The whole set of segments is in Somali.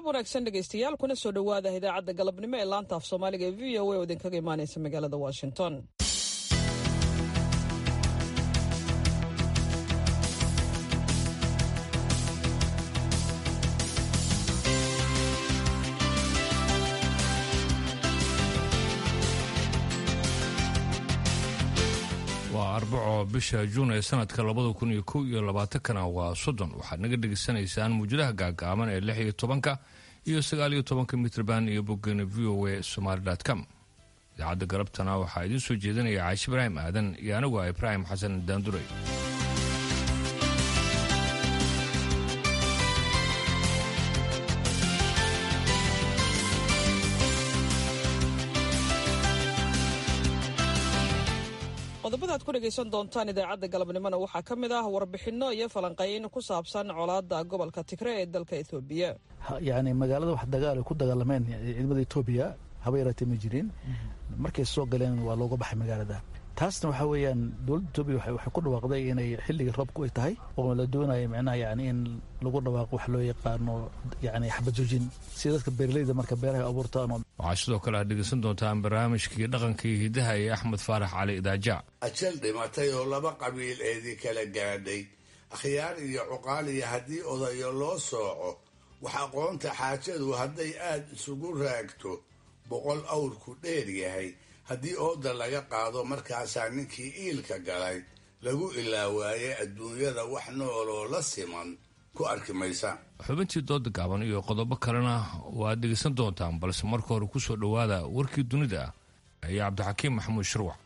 wanaagsan dhegaystayaal kuna soo dhowaada idaacadda galabnimo ee laanta af soomaaliga ee v o a oo idinkaga imaanaysa magaalada washington waa arbaco bisha juun ee sanadka labada kun iyo kow iyo labaatankana waa soddon waxaad naga dhegaysanaysaan muujadaha gaagaaban ee lix iyo tobanka iyo sagaal iyo tobanka mitrban iyo boggeena v o a somaali com idaacadda galabtana waxaa idiin soo jeedinaya caashi ibraahim aadan iyo anigu ah ibraahim xasan daanduray qodobada ad ku dhegaysan doontaan idaacadda galabnimona waxaa ka mid ah warbixinno iyo falanqayn ku saabsan colaadda gobolka tigre ee dalka etoobiya yani magaalada wax dagaal ku dagaalameen ciidamada etoobiya haba yaraatee ma jirin markay soo galeen waa looga baxay magaalada taasna waxaa weeyaan dowladda etoobiya waxay ku dhawaaqday inay xilligii roobku ay tahay oo la doonayo micnaha yani in lagu dhawaaqo wax loo yaqaano yani xabadjoojin sida dadka beeraleyda marka beeraha abuurtaan waxaa sidoo kale aad dhegaysan doontaan barnaamijkii dhaqanka iyo hidaha ee axmed faarax cali idaaja ajal dhimatay oo laba qabiil eedii kala gaadhay akhyaar iyo cuqaal iyo haddii odayo loo sooco wax aqoonta xaajadu hadday aad isugu raagto boqol awrku dheer yahay haddii ooda laga qaado markaasaa ninkii iilka galay lagu ilaawaaye adduunyada wax nooloo la siman ku arki maysa xubintii dooda gaaban iyo qodobo kalena waad dhegaysan doontaan balse marka hore ku soo dhowaada warkii dunida ah ayaa cabdixakiim maxamuud shirwac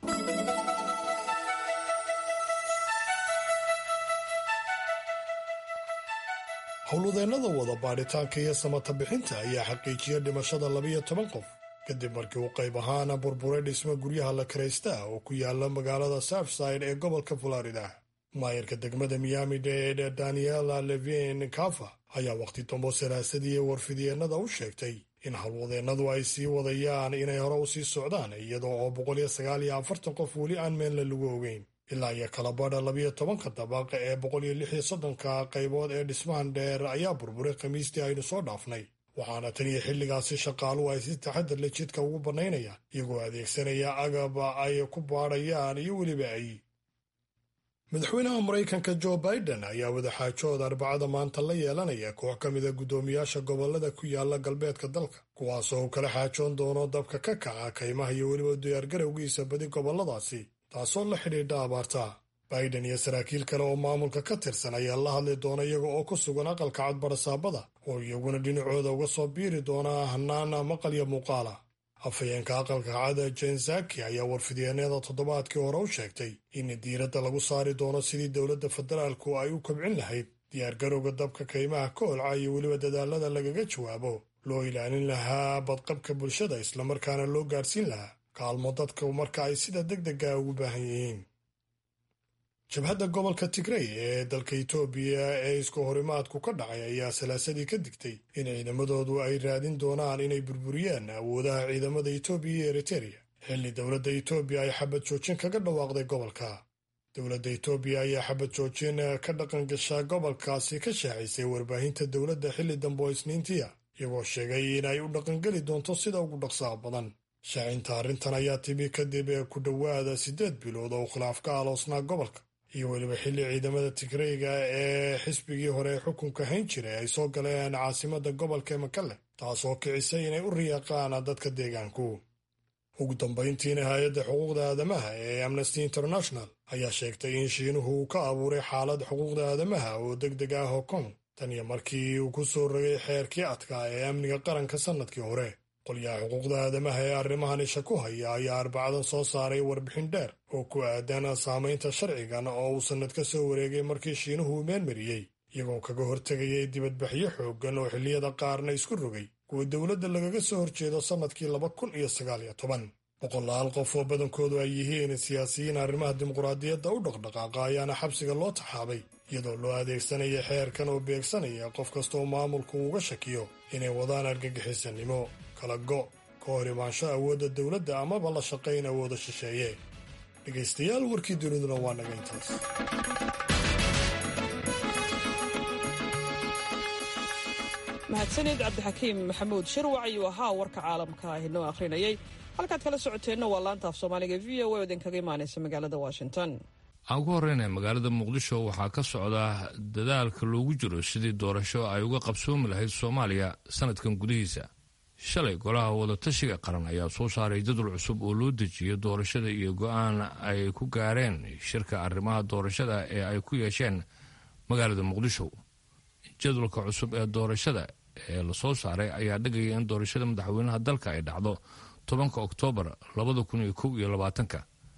howlwadeennada wada baadhitaanka iyo samata bixinta ayaa xaqiijiyay dhimashada labiyo toban qof kadib markii uu qayb ahaana burburay dhismo guryaha la karaysta oo ku yaala magaalada southside ee gobolka florida maayarka degmada miami dade daniela levin kafa ayaa wakhti dambo saraasadii warfidyeenada u sheegtay in howlwadeennadu ay sii wadayaan inay hore u sii socdaan iyadoo oo boqoliyo sagaal iyo afartan qof weli aan meenla lagu ogeyn ilaa iyo kalabadha labiyo tobanka dabaq ee boqoliyo lix iyo soddonka qaybood ee dhismahan dheer ayaa burburay khamiistii aynu soo dhaafnay waxaana tan iyo xilligaasi shaqaaluhu ay si taxadar le jidka ugu bannaynayaan iyagoo adeegsanaya agab ay ku baadhayaan iyo weliba ay madaxweynaha maraykanka jo biden ayaa wadaxaajood arbacada maanta la yeelanaya koox ka mida guddoomiyaasha gobolada ku yaala galbeedka dalka kuwaasoo uu kala xaajoon doono dabka ka kaca kaymaha iyo weliba diyaargarowgiisa badi goboladaasi taasoo la xidhiidha abaarta biden iyo saraakiil kale oo maamulka ka tirsan ayaa la hadli doona iyaga oo ku sugan aqalka cadbarasaabada oo iyaguna dhinacooda uga soo biiri doona hanaana maqal iyo muuqaala afhayeenka aqalka cada jensaki ayaa warfidyeenada toddobaadkii hore u sheegtay in diiradda lagu saari doono sidii dowladda federaalku ay u kobcin lahayd diyaargarowga dabka kaymaha ka holca iyo weliba dadaalada lagaga jawaabo loo ilaalin lahaa badqabka bulshada islamarkaana loo gaadhsiin lahaa kaalmo dadka marka ay sida deg dega ugu baahan yihiin jabhadda gobolka tigrey ee dalka itoobiya ee isku horimaadku ka dhacay ayaa salaasadii ka digtay in ciidamadoodu ay raadin doonaan inay burburiyaan awoodaha ciidamada itoobiya iyo eritereya xilli dowladda itoobiya ay xabad joojin kaga dhawaaqday gobolka dowladda itoobiya ayaa xabad joojin ka dhaqan gashaa gobolkaasi ka shaacisay warbaahinta dowladda xilli dambe oo isniintiya iyagoo sheegay in ay u dhaqangeli doonto sida ugu dhaqsaha badan shaacinta arrintan ayaa timi kadib ku dhowaada siddeed bilood oo khilaaf ka aloosnaa gobolka iyo weliba xilli ciidamada tigreyga ee xisbigii hore ee xukunka hayn jiray ay soo galeen caasimada gobolka makale taasoo kicisay inay u riyaaqaan dadka deegaanku ugu dambayntiina hay-adda xuquuqda aadamaha ee amnesty international ayaa sheegtay in shiinuhu uu ka abuuray xaalad xuquuqda aadamaha oo deg deg ah hong kong tan iyo markii uu ku soo rogay xeerkii adkaa ee amniga qaranka sannadkii hore qolyaha xuquuqda aadamaha ee arrimahan isha ku haya ayaa arbacadan soo saaray warbixin dheer oo ku aadan saamaynta sharcigan oo uu sannad ka soo wareegay markii shiinuhu uu meenmariyey iyagoo kaga hortegayay dibadbaxyo xooggan oo xilliyada qaarna isku rogay kuwa dowladda lagaga soo horjeedo sannadkii laba kun iyo sagaal iyo toban boqolaal qof oo badankoodu ay yihiin siyaasiyiin arrimaha dimuqraadiyadda u dhaqdhaqaaqa ayaana xabsiga loo taxaabay iyadoo loo adeegsanaya xeerkan oo beegsanaya qof kastaoo maamulku uga shakiyo inay wadaan argagixisanimo kala go' ka hor imaansho awoodda dowladda amaba la shaqayn awooda shisheeye dhegaystayaal warkii duniduna waa naga intaas mahadsanid cabdixakiim maxamuud shirwac ayuu ahaa warka caalamka ah inoo akhrinayay halkaad kala socoteenna waa laanta af soomaaliga v o a idinkaga imaanaysa magaalada washington aan ku horeyna magaalada muqdisho waxaa ka socda dadaalka loogu jiro sidii doorasho ay uga qabsoomi lahayd soomaaliya sanadkan gudihiisa shalay golaha wadatashiga qaran ayaa soo saaray jadwal cusub oo loo dejiyo doorashada iyo go-aan ay ku gaareen shirka arrimaha doorashada ee ay ku yeesheen magaalada muqdisho jadwalka cusub ee doorashada ee lasoo saaray ayaa dhigaya in doorashada madaxweynaha dalka ay dhacdo tobanka oktoobar labada kun iyo kow iyo labaatanka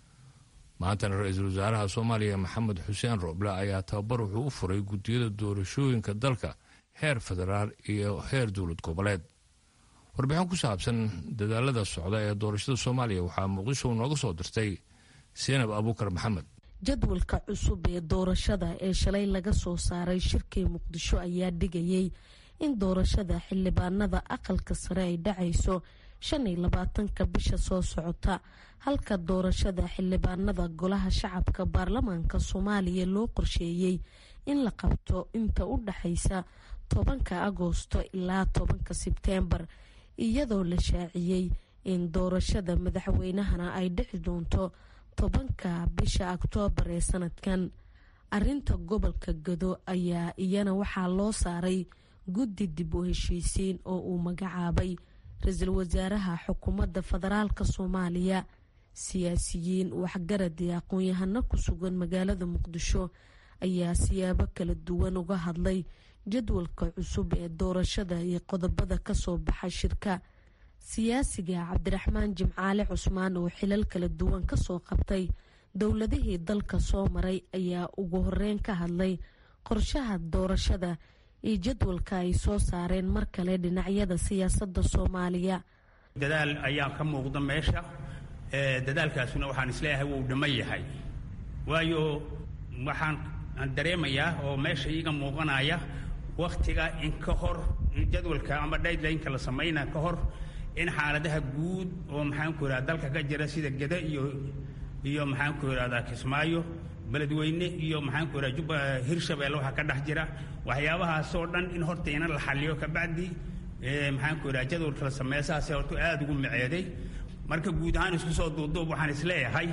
maantana ra-iisul wasaaraha soomaaliya maxamed xuseen rooble ayaa tababar wuxuu u furay guddiyada doorashooyinka dalka heer federaal iyo heer dowlad goboleed warbixin ku saabsan dadaalada socda ee doorashada soomaaliya waxaa muqdisho nooga soo dirtay seenab abuukar maxamed jadwalka cusub ee doorashada ee shalay laga soo saaray shirkii muqdisho ayaa dhigayay in doorashada xildhibaanada aqalka sare ay dhacayso shan iyo labaatanka bisha soo socota halka doorashada xildhibaanada golaha shacabka baarlamaanka soomaaliya loo qorsheeyey in la qabto inta u dhaxaysa tobanka agoosto ilaa tobanka sebteembar iyadoo la shaaciyey in doorashada madaxweynahana ay dhici doonto tobanka bisha oktoobar ee sanadkan arinta gobolka gado ayaa iyana waxaa loo saaray guddi dib u heshiisiin oo uu magacaabay ra-iisul wasaaraha xukuumadda federaalka soomaaliya siyaasiyiin waxgarad iyo aqoon-yahano ku sugan magaalada muqdisho ayaa siyaabo kala duwan uga hadlay jadwalka cusub ee doorashada iyo qodobada kasoo baxa shirka siyaasiga cabdiraxmaan jimcaale cusmaan oo xilal kala duwan kasoo qabtay dowladihii dalka soo maray ayaa ugu horeyn ka hadlay qorshaha doorashada iyo jadwalka ay soo saareen mar kale dhinacyada siyaasadda soomaaliya dadaal ayaa ka muuqda meesha dadaalkaasuna waxaan isleeyahay wuu dhamman yahay waayo waxaan dareemayaa oo meesha iiga muuqanaya wakhtiga in ka hor jadwalka ama daylineka la samayna ka hor in xaaladaha guud oo maxaanku irahda dalka ka jira sida geda iyo iyo maxaanku irahdaa kismaayo beledweyne iyo maxaanku irahda jubba hirshabelle waxaa ka dhex jira waxyaabahaasoo dhan in horta ina la xaliyo kabacdi maxaanku irahda jadwalka la sameeya saasee horta aada ugu miceeday marka guud ahaan isku soo duuduub waxaan isleeyahay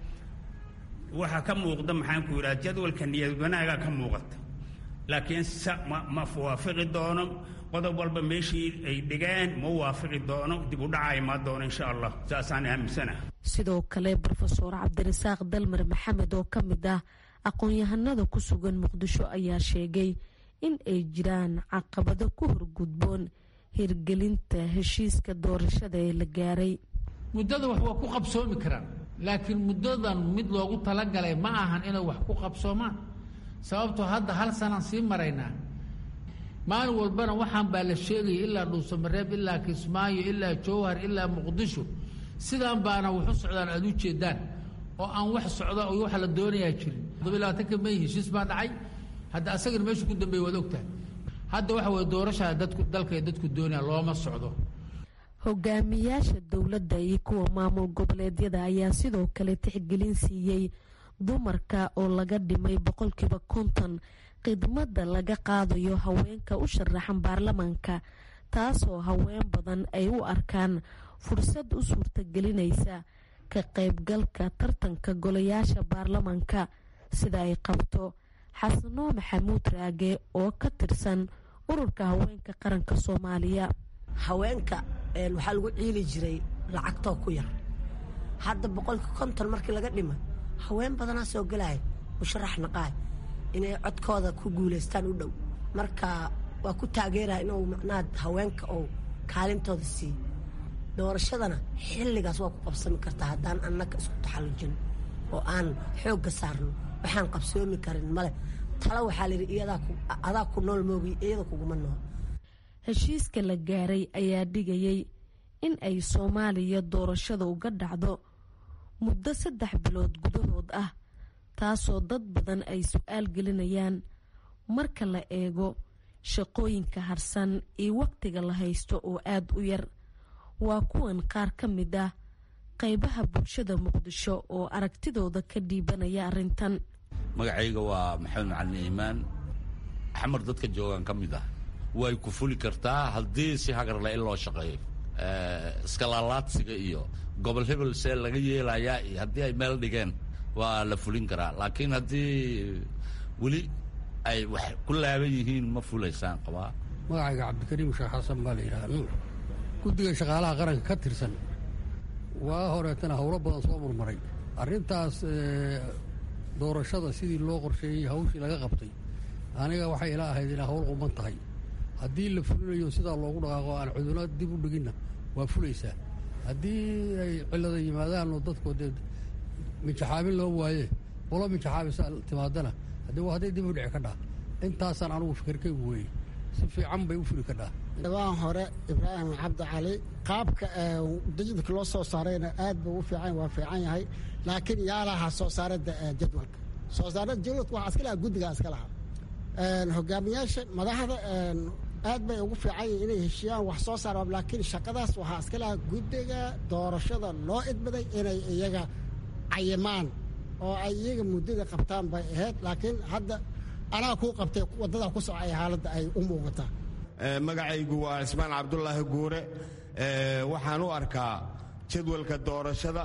waxaa ka muuqda maxaanku irahda jadwalka niyad wanaaga ka muuqata laakiin ma ma waafiqi doono qodob walba meeshii ay dhigeen ma waafiqi doono dib u dhaca imaan doono insha allah saasaan aaminsanaha sidoo kale brofeor cabdirasaaq dalmar maxamed oo ka mid ah aqoon-yahanada ku sugan muqdisho ayaa sheegay in ay jiraan caqabado ku horgudboon hirgelinta heshiiska doorashada ee la gaaray muddada wax waa ku qabsoomi karaan laakiin muddadan mid loogu talagalay ma ahan inay wax ku qabsoomaan sababtoo hadda hal sanaan sii maraynaa maalin walbana waxaan baa la sheegaya ilaa dhuusamareeb ilaa kismaayo ilaa jowhar ilaa muqdisho sidaan baana waxu socdaan aada u jeedaan oo aan wax socda oo waxa la doonayaa jirin todobiy labaatanka may heshiis baa dhacay hadda asagana meeshu ku dambeeye waad ogtahay hadda waxa weye doorashaa dadku dalka dadku doonaya looma socdo hogaamiyaasha dowladda iyo kuwa maamul goboleedyada ayaa sidoo kale tixgelin siiyey dumarka oo laga dhimay boqolkiiba konton khidmadda laga qaadayo haweenka u sharaxan baarlamaanka taasoo haween badan ay u arkaan fursad u suurtagelinaysa ka qaybgalka tartanka golayaasha baarlamaanka sida ay qabto xasanoo maxamuud raage oo ka tirsan ururka haweenka qaranka soomaaliya haweenka waxaa lagu ciili jiray lacagtoo ku yar hadda boqolka konton markii laga dhima haween badanaa soo gelaya musharax naqaay inay codkooda ku guulaystaan u dhow marka waa ku taageeraya inuu macnaha haweenka oo kaalintooda siiyo doorashadana xilligaas waa ku qabsami kartaa haddaan annaga isku taxallujin oo aan xoogga saarno waxaan qabsoomi karin male talo waxaa layidhi adaa ku nool moogiy iyada kuguma nool heshiiska la gaaray ayaa dhigayay in ay soomaaliya doorashada uga dhacdo muddo saddex bilood gudahood ah taasoo dad badan ay su-aal gelinayaan marka la eego shaqooyinka harsan iyo waqtiga la haysto oo aada u yar waa kuwan qaar ka mid ah qeybaha bulshada muqdisho oo aragtidooda ka dhiibanaya arrintan magacayga waa maxamed macalin iimaan xamar dadka joogaan ka mid ah way ku fuli kartaa haddii si hagarle in loo shaqeeyo iskalaalaadsiga iyo gobol hebel see laga yeelayaa iyo haddii ay meel dhigeen waa la fulin karaa laakiin haddii weli ay wax ku laaban yihiin ma fulaysaan qabaa magacayga cabdikariim sheekh xasan baa la yidhaha nuur guddiga shaqaalaha qaranka ka tirsan waa horeetana howlo badan soo murmaray arrintaas doorashada sidii loo qorsheeyey hawshii laga qabtay aniga waxay ila ahayd inay hawl quman tahay haddii la fulinayo sidaa loogu dhaqaaqo aan cuduna dib u dhiginna waa fulaysaa haddii ay cillada yimaadaan oo dadku dee minjaxaabin loo waaye qolo minjaxaabisa timaadana haddii waa hadday dib u dhici kadhaa intaasaan anugu fikirkaygu weeye si fiican bay u fuli kadhaa dhawaan hore ibraahim cabdi cali qaabka dijidka loo soo saarayna aad buu u fiican waa fiican yahay laakiin yaa lahaa soo saarada jadwalka soo saarada jadwalka waxaa iska lahaa guddigaa iska lahaa hogaamiyaasha madaxda aad bay ugu fiican yihin inay heshiiyaan wax soo saar laakiin shaqadaas waxaa iska lahaa guddiga doorashada loo idmaday inay iyaga cayimaan oo ay iyaga muddada qabtaan bay ahayd laakiin hadda anaa kuu qabtay waddadaa ku socay xaaladda ay u muuqataa magacaygu waa cismaan cabdulaahi guure waxaan u arkaa jadwalka doorashada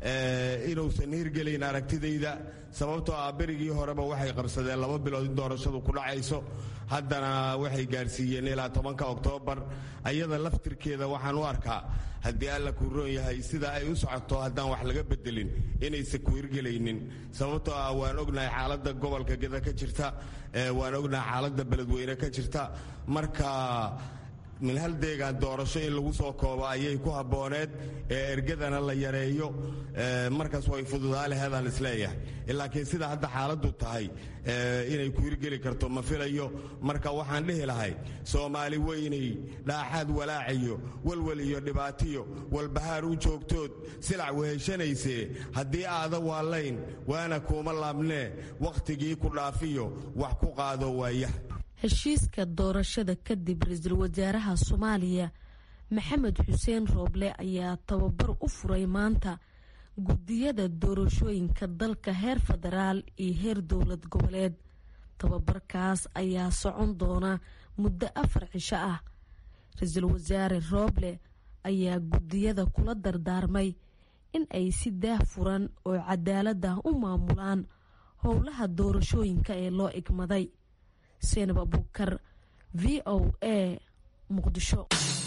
inuusan hirgelayn aragtidayda sababtoo ah berigii horeba waxay qabsadeen laba bilood in doorashadu ku dhacayso haddana waxay gaadhsiiyeen ilaa tobanka oktoobar ayada laftirkeeda waxaan u arkaa haddii alla kuu roon yahay sida ay u socoto haddaan wax laga bedelin inaysan ku hirgelaynin sababtoo ah waan ognahay xaaladda gobolka geda ka jirta waan ognahay xaaladda beledweyne ka jirta marka min hal deegaan doorasho in lagu soo koobo ayay ku habbooneed ee ergadana la yareeyo markaas way fududaa leheedaan isleeyahay laakiin sida hadda xaaladdu tahay inay ku hirgeli karto ma filayo marka waxaan dhihi lahay soomaali weynay dhaaxaad walaacayo walwal iyo dhibaatiyo walbahaar u joogtood silac weheshanaysee haddii aada waallayn waana kuuma laabnee wakhtigii ku dhaafiyo wax ku qaado waaya heshiiska doorashada kadib ra-iisul wasaaraha soomaaliya maxamed xuseen rooble ayaa tababar u furay maanta guddiyada doorashooyinka dalka heer federaal iyo heer dowlad goboleed tababarkaas ayaa socon doona muddo afar cisho ah ra-iisul wasaare rooble ayaa guddiyada kula dardaarmay in ay si daah furan oo cadaalad ah u maamulaan howlaha doorashooyinka ee loo igmaday seenab abuukar v o a muqdisho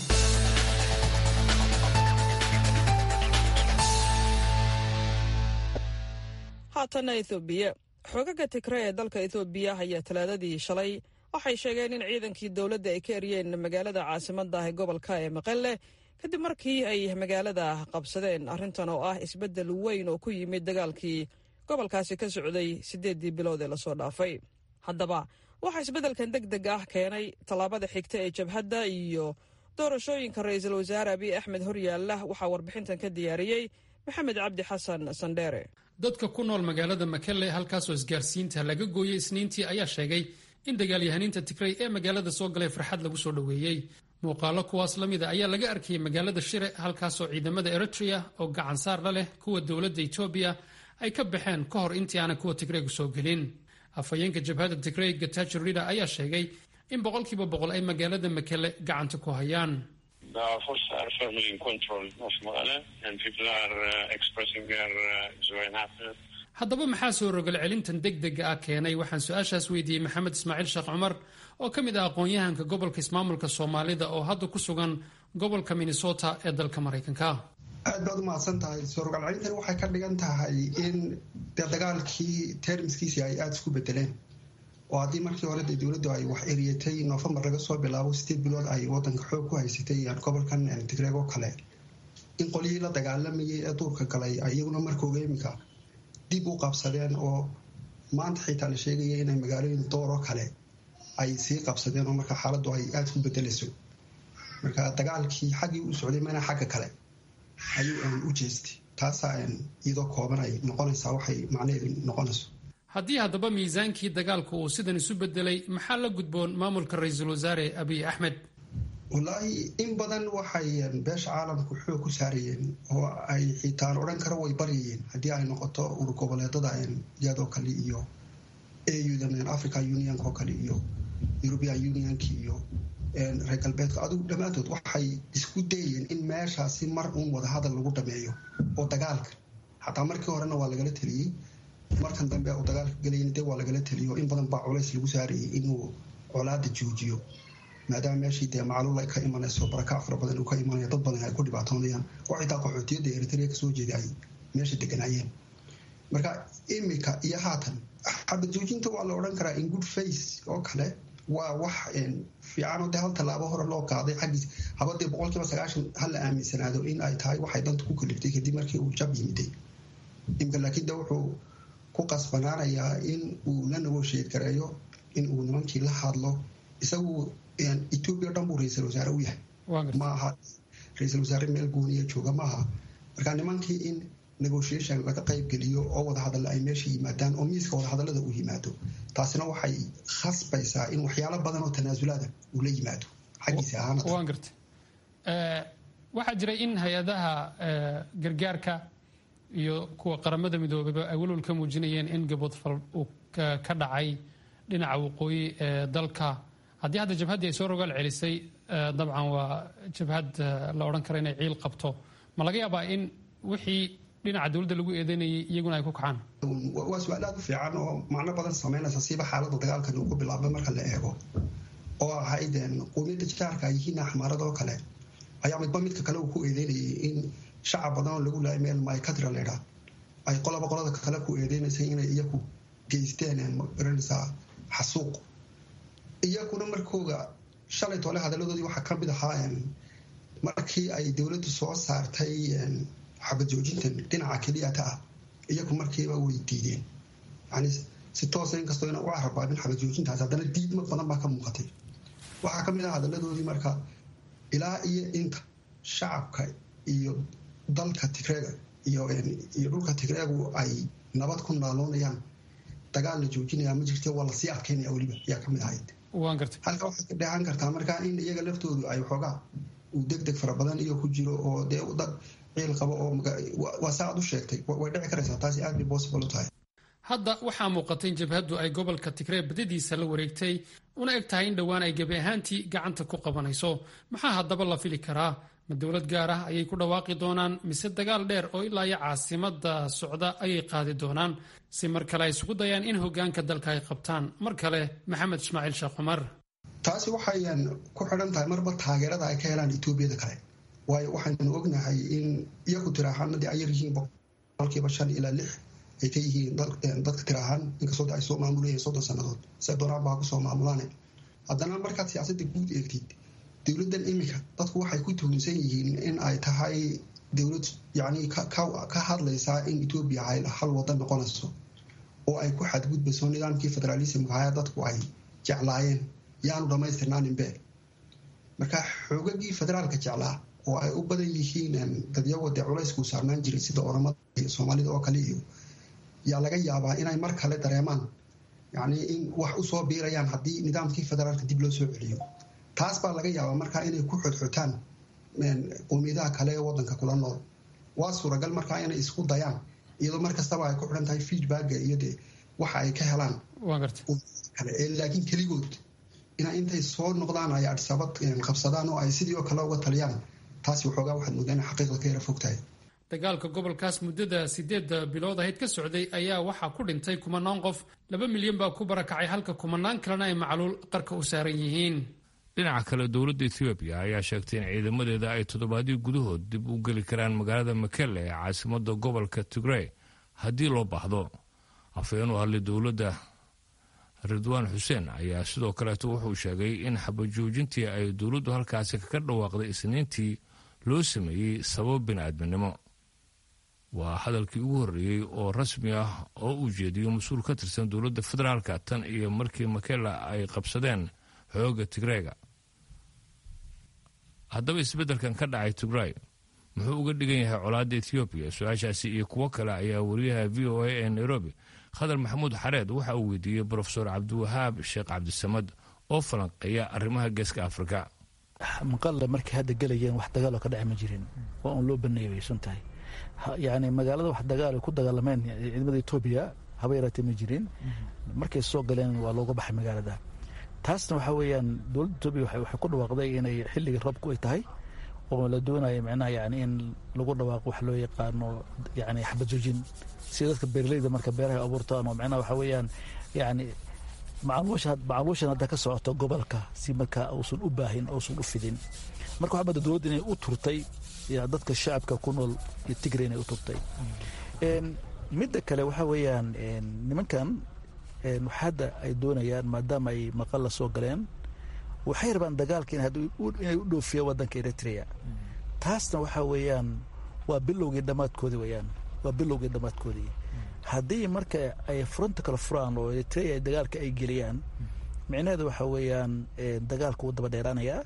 haatana ethoobiya xoogaga tigre ee dalka ethoobiya ayaa talaadadii shalay waxay sheegeen in ciidankii dowladda ay ka eryeen magaalada caasimadda ah ee gobolka ee maqelle kadib markii ay magaalada qabsadeen arrintan oo ah isbeddel weyn oo ku yimid dagaalkii gobolkaasi ka socday siddeeddii bilood ee lasoo dhaafay haddaba waxaa isbeddelkan deg deg ah keenay tallaabada xigta ee jabhadda iyo doorashooyinka ra-iisul wasaare abiy axmed horyaalla waxaa warbixintan ka diyaariyey maxamed cabdi xasan sandheere dadka ku nool magaalada makelle halkaasoo isgaarsiinta laga gooyey isniintii ayaa sheegay in dagaalyahaniinta tigrey ee magaalada soo galay farxad lagu soo dhoweeyey muuqaalo kuwaas la mida ayaa laga arkayay magaalada shire halkaasoo ciidamada eritrea oo gacansaar la leh kuwa dowladda etoobiya ay ka baxeen ka hor intii aanay kuwa tigreygu soo gelin afhayeenka jabhadda tigrey gatajo rida ayaa sheegay in boqolkiiba boqol ay magaalada makele gacanta ku hayaan haddaba maxaa soo rogal celintan deg dega ah keenay waxaan su-aashaas weydiiyey maxamed ismaaciil sheekh cumar oo ka mid ah aqoon-yahanka gobolka ismaamulka soomaalida oo hadda ku sugan gobolka minnesota ee dalka maraykanka aad baad u mahadsan tahay soo rogal celintan waxay ka dhigan tahay in dee dagaalkii termiskiisii ay aada isku bedeleen oo haddii markii hore dee dowladdu ay wax eriyatay noofembar laga soo bilaabo sideed bilood ay wadanka xoog ku haysatay gobolkan tigreeg oo kale in qolyihii la dagaalamayay ee duurka galay iyaguna markooga iminka dib u qabsadeen oo maanta xitaa la sheegaya inay magaalooyin dooroo kale ay sii qabsadeen oo marka xaaladdu ay aada ku bedelayso marka dagaalkii xaggii u socday mana xagga kale ayuu u jeestay taasaa iyadoo kooban ay noqonaysaa waxay macnaheedu noqonayso haddii haddaba miisaankii dagaalku uu sidan isu bedelay maxaa la gudboon maamulka ra-iisul wasaare abiy axmed wallaahi in badan waxay beesha caalamku xoog ku saarayeen oo ay xitaan odhan kara way baryayeen haddii ay noqoto ur goboleedada iyadoo kale iyo auda africa unionk oo kale iyo european unionk iyo reer galbeedka adigu dhammaantood waxay isku dayeen in meeshaasi mar uun wadahadal lagu dhameeyo oo dagaalka xataa markii horena waa lagala teliyey markan dambe uu dagaalka gelayna dee waa lagala teliyo in badan baa culays lagu saarayay inuu colaada joojiyo maadaama meeshii dee macluul ka imanayso barakac fara badan uu ka imanayo dad badan ay ku dhibaatoonayaan oo xitaa qaxootiyadda eritrea kasoo jeeda ay meesha deganaayeen marka imika iyo haatan xabad joojinta waa la odhan karaa in good face oo kale waa wax fiicanoo dee hal tallaabo hore loo qaaday xaggiis habadee boqolkiiba sagaashan hala aaminsanaado in ay tahay waxay danta ku kaliftay kadib markii uu jab yimiday imika laakiin de wuxuu ku qasbanaanayaa in uu la nagosheed gareeyo in uu nimankii la hadlo isagu etoobiya dhan buu ra-iisul wasaare u yahay maaha ra-iisul wasaare meel gooniya jooga maaha marka nimankii in negotiation laga qaybgeliyo oo wadahadalla ay meesha yimaadaan oo miiska wadahadallada uu yimaado taasina waxay khasbaysaa in waxyaalo badan oo tanaasulaada uu la yimaado xaggiisa ahaan garta waxaa jiray in hay-adaha gargaarka iyo kuwa qaramada midoobeyba ay walwal ka muujinayeen in gaboodfal uu ka dhacay dhinaca waqooyi ee dalka haddii hadda jabhaddii ay soo rogaal celisay dabcan waa jabhad la odhan kara inay ciil qabto ma laga yaabaa in wixii dhinaca dowladda lagu eedeynayay iyaguna ay ku kacaan waa su-aal aad u fiican oo macno badan sameynaysa siiba xaaladda dagaalkan uu ku bilaabay marka la eego oo ahayd qowmiyadda jaarka ay yihiin axmaarada oo kale ayaa midba midka kale uu ku eedeynayay in shacab badan oo lagu laayay meel mycatra leydhaa ay qolaba qolada kale ku eedeynaysay inay iyaku geysteen magaranaysaa xasuuq iyaguna markooga shalay toole hadaladoodii waxaa ka mid ahaa markii ay dowladdu soo saartay xabad joojintan dhinaca keliyata ah iyagu markiiba way diideen yani si toosa inkastoo ina u carabaabin xabad joojintaas haddana diidma badan baa ka muuqatay waxaa ka mid ah hadaladoodii marka ilaa iyo inta shacabka iyo dalka tigreega iyo dhulka tigreegu ay nabad ku naaloonayaan dagaal la joojinaya ma jirte waa lasii adkeynaya weliba ayaa ka mid ahayd halka waxay ka dheehan kartaa marka in iyaga laftoodu ay xoogaa uu deg deg fara badan iyo ku jiro oo dee dad ciil qabo oo waa saa aad u sheegtay way dhici karaysaa taasi aad bay possible u tahay hadda waxaa muuqatay in jabhaddu ay gobolka tigree badadiisa la wareegtay una eg tahay in dhowaan ay gebi ahaantii gacanta ku qabanayso maxaa haddaba la fili karaa ma dowlad gaar ah ayay ku dhawaaqi doonaan mise dagaal dheer oo ilaa iyo caasimada socda ayay qaadi doonaan si mar kale ay isugu dayaan in hogaanka dalka ay qabtaan mar kale maxamed ismaaciil sheekh cumar taasi waxayan ku xidhan tahay marba taageerada ay ka helaan etoobiyada kale waayo waxaynu ognahay in iyaku tiraahaanadii ay yaryihiin boqolkiiba shan ilaa lix ay ka yihiin dadka tiraahaan inkastoo ay soo maamulayeen soddon sannadood se doonaan baa kusoo maamulaan haddana markaad siyaasadda guud eegtid dowladdan iminka dadku waxay ku tuhunsan yihiin in ay tahay dowlad yacni ka hadlaysaa in etoobiya ay hal wadan noqonayso oo ay ku xadgudbayso nidaamkii federaalismka haya dadku ay jeclaayeen yaanu dhammaystirnaaninbe marka xoogagii federaalka jeclaa oo ay u badan yihiin dadyago dee culeyskuu saarnaan jiray sida oramada iyo soomaalida oo kale iyo yaa laga yaabaa inay mar kale dareemaan yacni in wax usoo biirayaan haddii nidaamkii federaalka dib loo soo celiyo taas baa laga yaabaa markaa inay ku xodxotaan qowmiyadaha kale ee wadanka kula nool waa suuragal markaa inay isku dayaan iyadoo mar kastaba ay ku xidhan tahay feedbacka iyo dee waxa ay ka helaan kale laakiin keligood ina intay soo noqdaan ay adisabad qabsadaan oo ay sidii oo kale uga taliyaan taasi waxoogaa waxaad moodaa inay xaqiiqda ka yara fog tahay dagaalka gobolkaas muddada sideedda bilood ahayd ka socday ayaa waxaa ku dhintay kumanaan qof laba milyan baa ku barakacay halka kumanaan kalena ay macluul qarka u saaran yihiin dhinaca kale dowladda ethoobiya ayaa sheegtay in ciidamadeeda ay toddobaadyo gudahood dib u geli karaan magaalada makele ee caasimada gobolka tigrey haddii loo baahdo afhayeen u hadlay dowladda ridwaan xuseen ayaa sidoo kaleeto wuxuu sheegay in xabajoojintii ay dowladdu halkaasi kaga dhawaaqday isniintii loo sameeyey sabab bini'aadminimo waa hadalkii ugu horreeyey oo rasmi ah oo uu jeediyo mas-uul ka tirsan dowladda federaalka tan iyo markii makela ay qabsadeen xooga tigreega haddaba isbeddelkan ka dhacay tigray muxuu uga dhigan yahay colaadda ethoobiya su-aashaasi iyo kuwo kale ayaa wariyaha v o a ee nairobi khadar maxamuud xareed waxa uu weydiiyey brofesor cabdiwahaab sheekh cabdisamad oo falanqeeya arrimaha geeska afrika maqalle markay hadda gelayeen wax dagaalo ka dhaci ma jirin waa uun loo baneeyay waysan tahay yani magaalada wax dagaal ay ku dagaalameen ciidamada etoobiya haba yaraatee ma jirin markay soo galeen waa looga baxay magaalada taasna waxaa weeyaan dowladda etoobiya waxay ku dhawaaqday inay xilligii roobku ay tahay oo la doonayo micnaha yani in lagu dhawaaqo wax loo yaqaano yani xabadjoojin sida dadka beeraleyda marka beeraha abuurtaan oo micnaha waxaa weeyaan yani macluushan hadda ka socoto gobolka si markaa uusan u baahin uusan u fidin marka waxaa mada dowladda inay u turtay dadka shacabka ku nool iyo tigre inay u turtay midda kale waxaa weeyaan nimankan hadda ay doonayaan maadaama ay maqal la soo galeen waxay rabaan dagaalka inay u dhoofiyaan wadanka eritrea taasna waxaa weeyaan waa bilowgii dhammaadkoodii weeyaan waa bilowgii dhammaadkoodii haddii marka ay furanta kala furaan oo eritrea dagaalka ay geliyaan micnaheedu waxaa weeyaan dagaalka wuu daba dheeraanayaa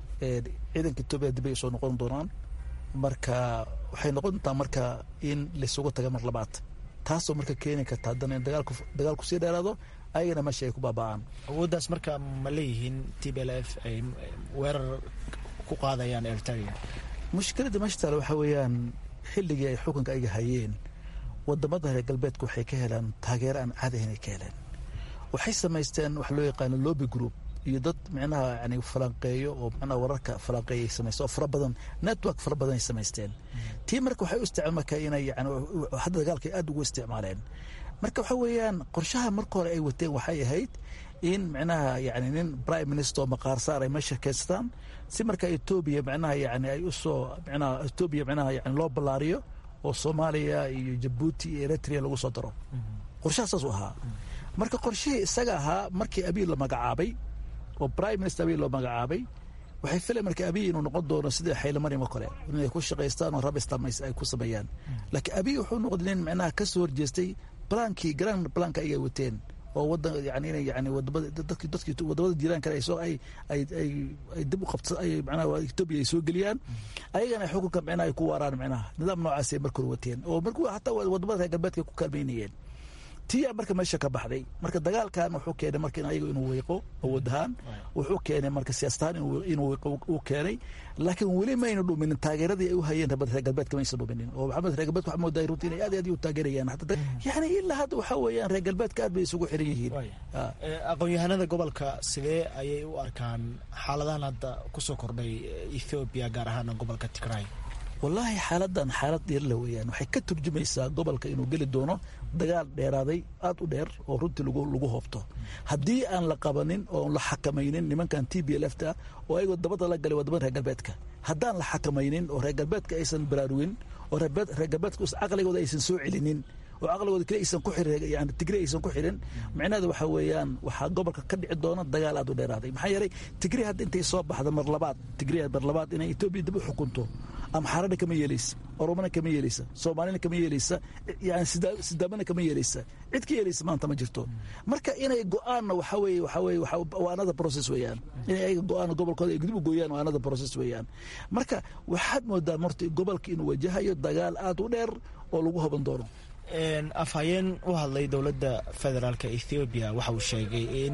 ciidanka etoobiya dib ay soo noqon doonaan marka waxay noqon doontaa marka in laysugu taga mar labaad taasoo marka keeni karta haddana in dagaalku sii dheeraado ayagana meesha ay ku baaba'aan awooddaas marka ma leeyihiin t b l f ay weerar ku qaadayaan eritrea mushkiladda meesha taale waxaa weeyaan xilligii ay xukunka ayga hayeen wadamada reer galbeedka waxay ka helaan taageero aan caadi ahayn ay ka heleen waxay samaysteen wax loo yaqaano lobby group iyo dad micnaha yani falanqeeyo oo micnaha wararka falanqeeya ay samaysteen oo fara badan network fara badan ay samaysteen tii marka waxay u isticmaal marka inay yani hadda dagaalka aad ugu isticmaaleen marka waxa weeyaan qorshaha marka hore ay wateen waxay ahayd in micnaha yani nin prime minister oo maqaarsaar ay meesha kaystaan si marka etoobiya micnaha yani ay usoo micnaha etoobiya micnaha yani loo ballaariyo oo soomaaliya iyo jabuuti iyo eritrea lagu soo daro qorshaha saas u ahaa marka qorshihii isaga ahaa markii abiy la magacaabay oo prime minister abiy loo magacaabay waxay filayan marka abiy inuu noqon doono sidii xaylamarimo kale inay ku shaqaystaan oo rabistam ay ku sameeyaan laakiin abiy wuxuu noqday nin micnaha ka soo horjeestay blankii grand blanka ayay wateen oo wadan yani inay yani wadamada dadki dadki wadamada jiraan kale ay soo ay ay ay ay dib u qabta ay macnaha etoobiya ay soo geliyaan ayagana ay xukunka micnaha ay ku waaraan micnaha nidaam noocaas ay markor wateen oo markuu hataa wadamada reer galbeedka ku kaalmeynayeen tiyaa marka meesha ka baxday marka dagaalkan wuxuu keenay marka ayaga inuu weyqo awood ahaan wuxuu keenay marka siyaasatahaan inuu uu keenay laakiin weli mayna dhuminin taageeradii ay u hayeen reer galbeedka maysan dhuminin oo maxamed reer galbeedka waxaa moodaa runtii inay aad iyo aad u taageerayaan yani ilaa hadda waxaa weeyaan reer galbeedka aad bay isugu xiran yihiin aqoon-yahanada gobolka sidee ayay u arkaan xaaladahan hadda kusoo kordhay ethoobiya gaar ahaan gobolka tigray wallaahi xaaladan xaalad dheerla weeyaan waxay ka turjumaysaa gobolka inuu geli doono dagaal dheeraaday aad u dheer oo runtii lagu hoobto haddii aan la qabanin oo la xakamaynin nimankan t b l f ta oo ayagoo dabada la galay wadamada reer galbeedka haddaan la xakamaynin oo reer galbeedka aysan baraarugin oo reer galbeedka caqligooda aysan soo celinin oo caqligooda kale aysan ku xirin yani tigre aysan ku xirin micnaheeda waxaa weeyaan waxaa gobolka ka dhici doona dagaal aad u dheeraaday maxaa yeelay tigre hadda intay soo baxda mar labaad tigre mar labaad inay etoobiya dib u xukunto amxaarana kama yeelaysa oromana kama yeelaysa soomaalina kama yeelaysa yani sidaamana kama yeelaysa cid ka yeelaysa maanta ma jirto marka inay go-aanna waxaa weeye waxaa weeye waa another process weeyaan inay ayaga go-aan gobolkooda ay gudib u gooyaan waa another process weeyaan marka waxaad moodaa marta gobolka inuu wajahayo dagaal aad u dheer oo lagu hoban doono afhayeen u hadlay dowladda federaalka ethoobiya waxa uu sheegay in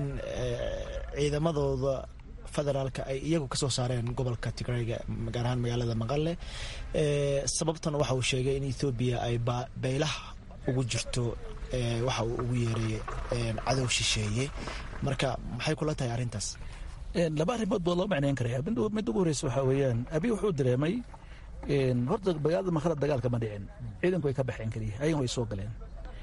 ciidamadooda federaalka ay iyagu kasoo saareen gobolka tigrayga gaar ahaan magaalada maqale sababtan waxa uu sheegay in ethoobiya ay beylaha ugu jirto waxa uu ugu yeeray cadow shisheeye marka maxay kula tahay arrintaas laba arrimood baa loo macneyn karaya mid ugu horeysa waxaa weeyaan abi wuxuu dareemay horta magaalada maqale dagaalka ma dhicin ciidanku way ka baxeen keliya ayagan way soo galeen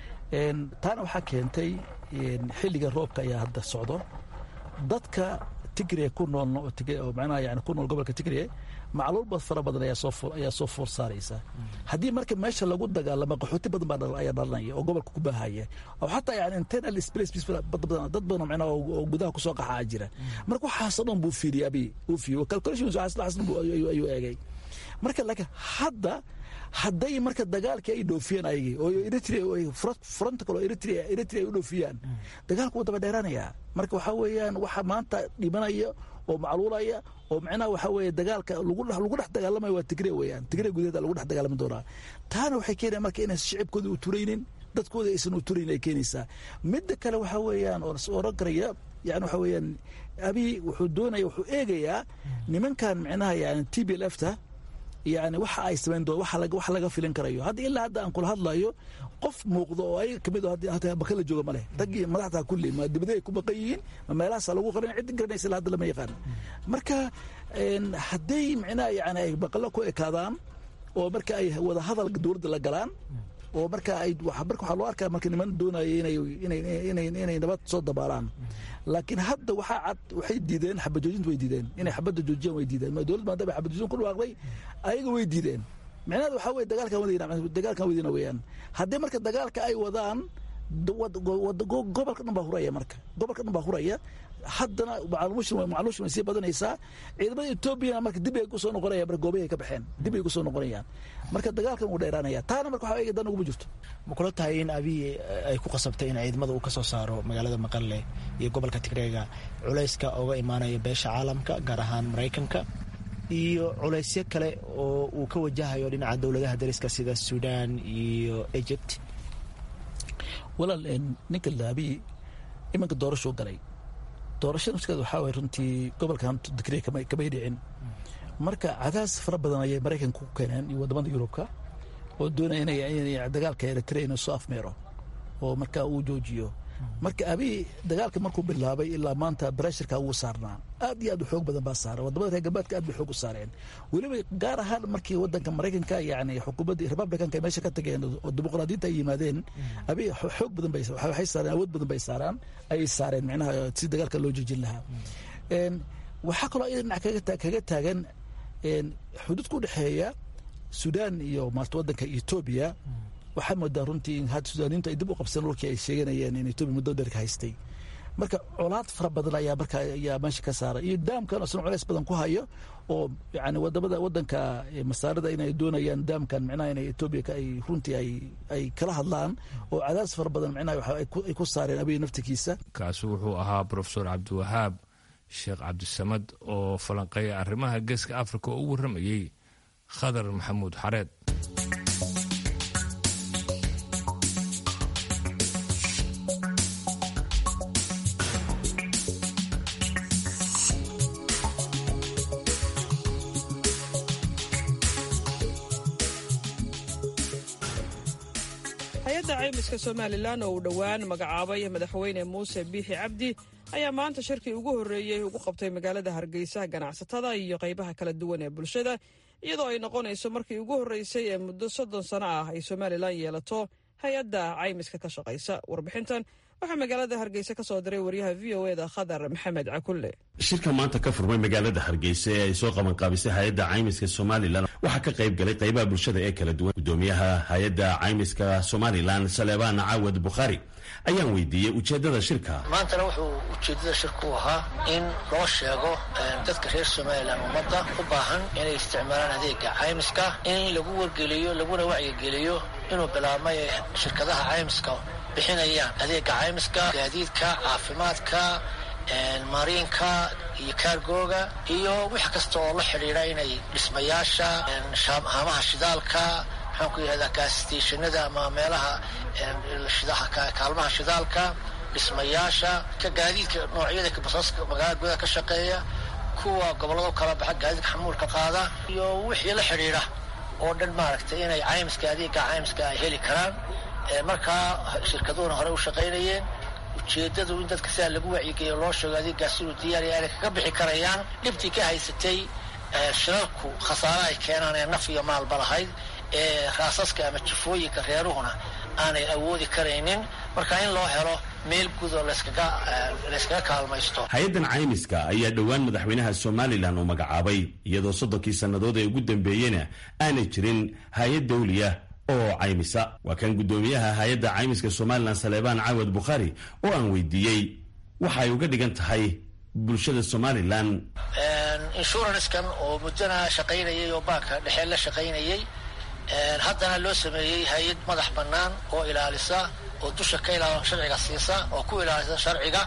taana waxaa keentay xilliga roobka ayaa hadda socdo dadka tigre ku nool oo macnaha yani ku nool gobolka tigre macluul fara badan ayaa soo ayaa soo foor saaraysa haddii marka meesha lagu dagaalamo qaxooti badan baa ayaa dhalanaya oo gobolka ku baahaya oo xataa yani internal space dad badan macnaha oo gudaha kusoo qaxaa jira marka waxaasoo dhan buu fiiriyay abi uu fiiriyo calculations waxaas dhan ayuu eegay marka laakiin hadda hadday marka dagaalkii ay dhoofiyeen ayagii oo eritrea fronta kale oo eritrea eritrea ay u dhoofiyaan dagaalku wuu daba dheeraanayaa marka waxaa weeyaan waxa maanta dhimanaya oo macluulaya oo macnaha waxaa weeye dagaalka lagu lagu dhex dagaalamayo waa tigre weeyaan tigre gudaheeda lagu dhex dagaalami doonaa taana waxay keenaya marka inaysan shicibkooda u turaynin dadkooda aysan u turayn ay keenaysaa midda kale waxaa weeyaan oo oran karaya yani waxaa weeyaan abi wuxuu doonaya wuxuu eegayaa nimankan macnaha yani t b l f ta yani waxa ay samayn doon waxa laga filin karayo hadda ilaa hadda aan kula hadlayo qof muuqdo oo ay kamid hataa baka la jooga ma leh raggii madaxda kulli ma dibadey ay ku baqan yihiin ma meelahaasa lagu qarin ciddi garanaysa ilaa hadda lama yaqaan marka hadday micnaha yani ay baqalo ku ekaadaan oo marka ay wada hadal dowladda la galaan oo marka ay marka waxaa loo arkaa marka niman doonaya inay inay inay inay nabad soo dabaalaan laakiin hadda waxaa cad waxay diideen xabajoojinta way diideen inay xabadda joojiyaan way diideen dowlad maadaama xabajoojin ku dhawaaqday ayaga way diideen micnaheedu waxaa weye dagaalkan wadayna dagaalkan wadayna weeyaan haddii marka dagaalka ay wadaan gobolka dhan baa huraya marka gobolka dhan baa huraya haddana macluushin way sii badanaysaa ciidamada etoobiyana marka dib ay kusoo noqonayaan marka goobahay ka baxeen dib ay kusoo noqonayaan marka dagaalkan wuu dheeraanaya taana marka waxaa eega dan uguma jirto ma kula tahay in abiy ay ku qasabtay in ciidamada uu ka soo saaro magaalada maqalle iyo gobolka tigreega culayska oga imaanaya beesha caalamka gaar ahaan maraykanka iyo culaysyo kale oo uu ka wajahayo dhinaca dowladaha dariska sida sudan iyo egypt walaal ninka laabiy iminka doorashuu galay doorashada nafskeeda waxaa waay runtii gobolkan digriya kamay dhicin marka cadaas fara badan ayay maraykanka ku keeneen iyo wadamada yurubka oo doonaya inay dagaalka eritrea inuu soo afmeero oo marka uu joojiyo marka abiy dagaalka markuu bilaabay ilaa maanta breshirka wuu saarnaa aad iyo aad u xoog badan baa saaran wadamada reer galbeedka aad bay xoog u saareen weliba gaar ahaan markii wadanka maraykanka yani xukuumaddii republicanka ay meesha ka tageen oo dimuqraadiyiinta ay yimaadeen abiy xoog badan bay waxay saareen awood badan bay saaraan ayay saareen micnaha si dagaalka loo joojin lahaa waxaa kaloo iyada dhinac kaga taagan xuduudka u dhexeeya sudan iyo maarta wadanka etoobiya waxaa moodaa runtii in hadda sudaaniintu ay dib u qabseen dhulkii ay sheeganayeen in etoobiya muddo dheer ka haystay marka colaad fara badan ayaa marka ayaa meesha ka saaray iyo daamkan isna culays badan ku hayo oo yani wadamada wadanka masaarida inay doonayaan daamkan micnaha inay etoobiya ay runtii ay ay kala hadlaan oo cadaas fara badan micnaha ay ku saareen abiy naftikiisa kaasi wuxuu ahaa profesor cabdiwahaab sheekh cabdisamad oo falanqeeya arrimaha geeska africa oo u warramayey khadar maxamuud xareed hay-adda caymiska somalilan oo uu dhowaan magacaabay madaxweyne muuse biixi cabdi ayaa maanta shirkii ugu horreeyey ugu qabtay magaalada hargeysa ganacsatada iyo qaybaha kala duwan ee bulshada iyadoo ay noqonayso markii ugu horreysay ee muddo soddon sano ah ay somalilan yeelato hay-adda caymiska ka shaqaysa warbixintan waxaa magaalada hargeysa ka soo diray waryaha v o eda khadar maxamed cakulle shirka maanta ka furmay magaalada hargeysa ee ay soo qabanqaabisay hay-adda caymiska somalilan waxaa ka qayb galay qaybaha bulshada ee kala duwan gudoomiyaha hay-adda caymiska somalilan saleebaan caawad bukhaari ayaan weydiiyey ujeeddada shirka maantana wuxuu ujeeddada shirku ahaa in loo sheego dadka reer somalilan ummadda u baahan inay isticmaalaan adeega caymiska in lagu wargeliyo laguna wacyigeliyo inuu bilaabmay shirkadaha caymiska bixinayaan adeega caymiska gaadiidka caafimaadka mariinka iyo kaargooga iyo wix kasta oo la xidhiidha inay dhismayaasha haamaha shidaalka maxaan ku yidhahdaa gaasstationada ama meelaha kaalmaha shidaalka dhismayaasha ka gaadiidka noocyada basaska magaalada gudaha ka shaqeeya kuwa gobollado kala baxa gaadiidka xamuulka qaada iyo wixii la xidhiidha oo dhan maaragtay inay caymiska adeega caymiska ay heli karaan markaa shirkaduhuna horey u shaqaynayeen ujeedadu in dadka sidaa lagu wacyigeeyo loo sheego adeegaas inuu diyaariya inay kaga bixi karayaan dhibtii ka haysatay shirarku khasaare ay keenaan ee naf iyo maalba lahayd ee raasaska ama jifooyinka reeruhuna aanay awoodi karaynin marka in loo helo meel guud oo layskaga kaalmaysto hay-addan caymiska ayaa dhowaan madaxweynaha somalilan uu magacaabay iyadoo soddonkii sannadood ee ugu dambeeyena aanay jirin hay-ad dawliya oo caymisa waa kan guddoomiyaha hay-adda caymiska somalilan saleebaan caawad bukhaari oo aan weydiiyey waxa ay uga dhigan tahay bulshada somalilan inshurancekan oo muddana shaqaynayay oo baanka dhexee la shaqaynayay haddana loo sameeyey hay-ad madax bannaan oo ilaalisa oo dusha ka ilaal sharciga siisa oo ku ilaalisa sharciga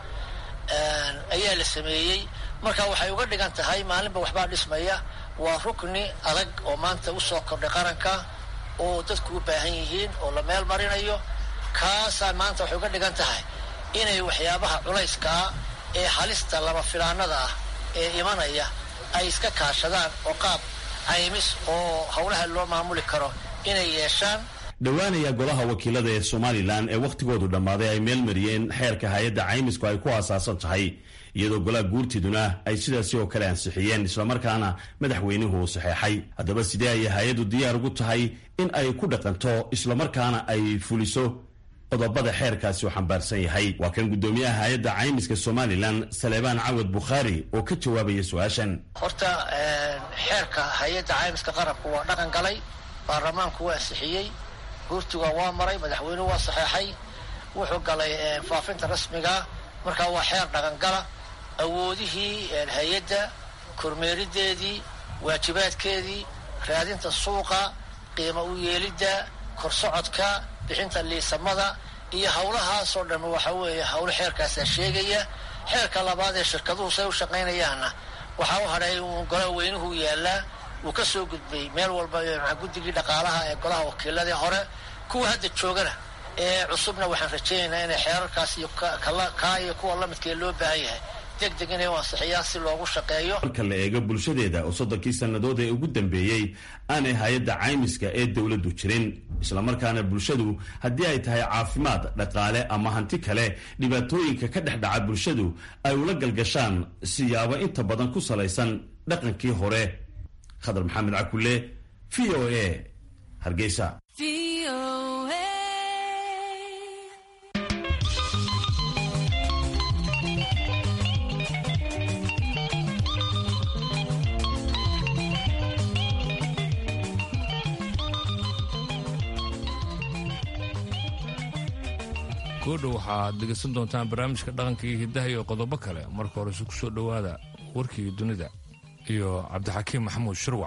ayaa la sameeyey marka waxay uga dhigan tahay maalinba waxbaa dhismaya waa rukni adag oo maanta usoo kordhay qaranka oo dadku u baahan yihiin oo la meel marinayo kaasaa maanta waxay uga dhigan tahay inay waxyaabaha culayskaa ee halista lama filaanada ah ee imanaya ay iska kaashadaan oo qaab caymis oo howlaha loo maamuli karo inay yeeshaan dhowaanaya golaha wakiilada ee somalilan ee wakhtigoodu dhammaaday ay meel mariyeen xeerka hay-adda caymisku ay ku aasaasan tahay iyadoo golaha guurtiduna ay sidaasi oo kale ansixiyeen islamarkaana madaxweynuhu uu saxeexay haddaba sidee ayay hay-addu diyaar ugu tahay in ay ku dhaqanto islamarkaana ay fuliso qodobada xeerkaasi uu xambaarsan yahay waa kan guddoomiyaha hay-adda caymiska somalilan saleebaan cawad bukhaari oo ka jawaabaya su-aashan horta xeerka hay-adda caymiska qarabku waa dhaqan galay baarlamaanku waa ansixiyey guurtiga waa maray madaxweynuhu waa saxeexay wuxuu galay faafinta rasmiga markaa waa xeer dhaqangala awoodihii hay-adda kormeerideedii waajibaadkeedii raadinta suuqa qiimo u yeelidda korsocodka bixinta liisamada iyo howlahaasoo dhan waxa weeye howlo xeerkaasaa sheegaya xeerka labaad ee shirkaduhu say u shaqaynayaanna waxaa u hadhay golaha weynuhu yaallaa wuu ka soo gudbay meel walba guddigii dhaqaalaha ee golaha wakiiladii hore kuwa hadda joogana ee cusubna waxaan rajaynaynaa inay xeerarkaas iyo kaa iyo kuwa lamidkee loo baahan yahay deg deg inay u ansixiyaan si loogu shaqeeyo marka la eego bulshadeeda oo soddonkii sannadood ee ugu dambeeyey aanay hay-adda caymiska ee dowladdu jirin islamarkaana bulshadu haddii ay tahay caafimaad dhaqaale ama hanti kale dhibaatooyinka ka dhex dhaca bulshadu ay ula galgashaan siyaabo inta badan ku salaysan dhaqankii hore khadar maxamed cakulle v o a hargeysa goodha waxaad dhegaysan doontaan barnaamijka dhaqanka iyo hiddaha iyo qodobo kale marka horese ku soo dhowaada warkii dunida iyo cabdixakiim maxamuud shirwac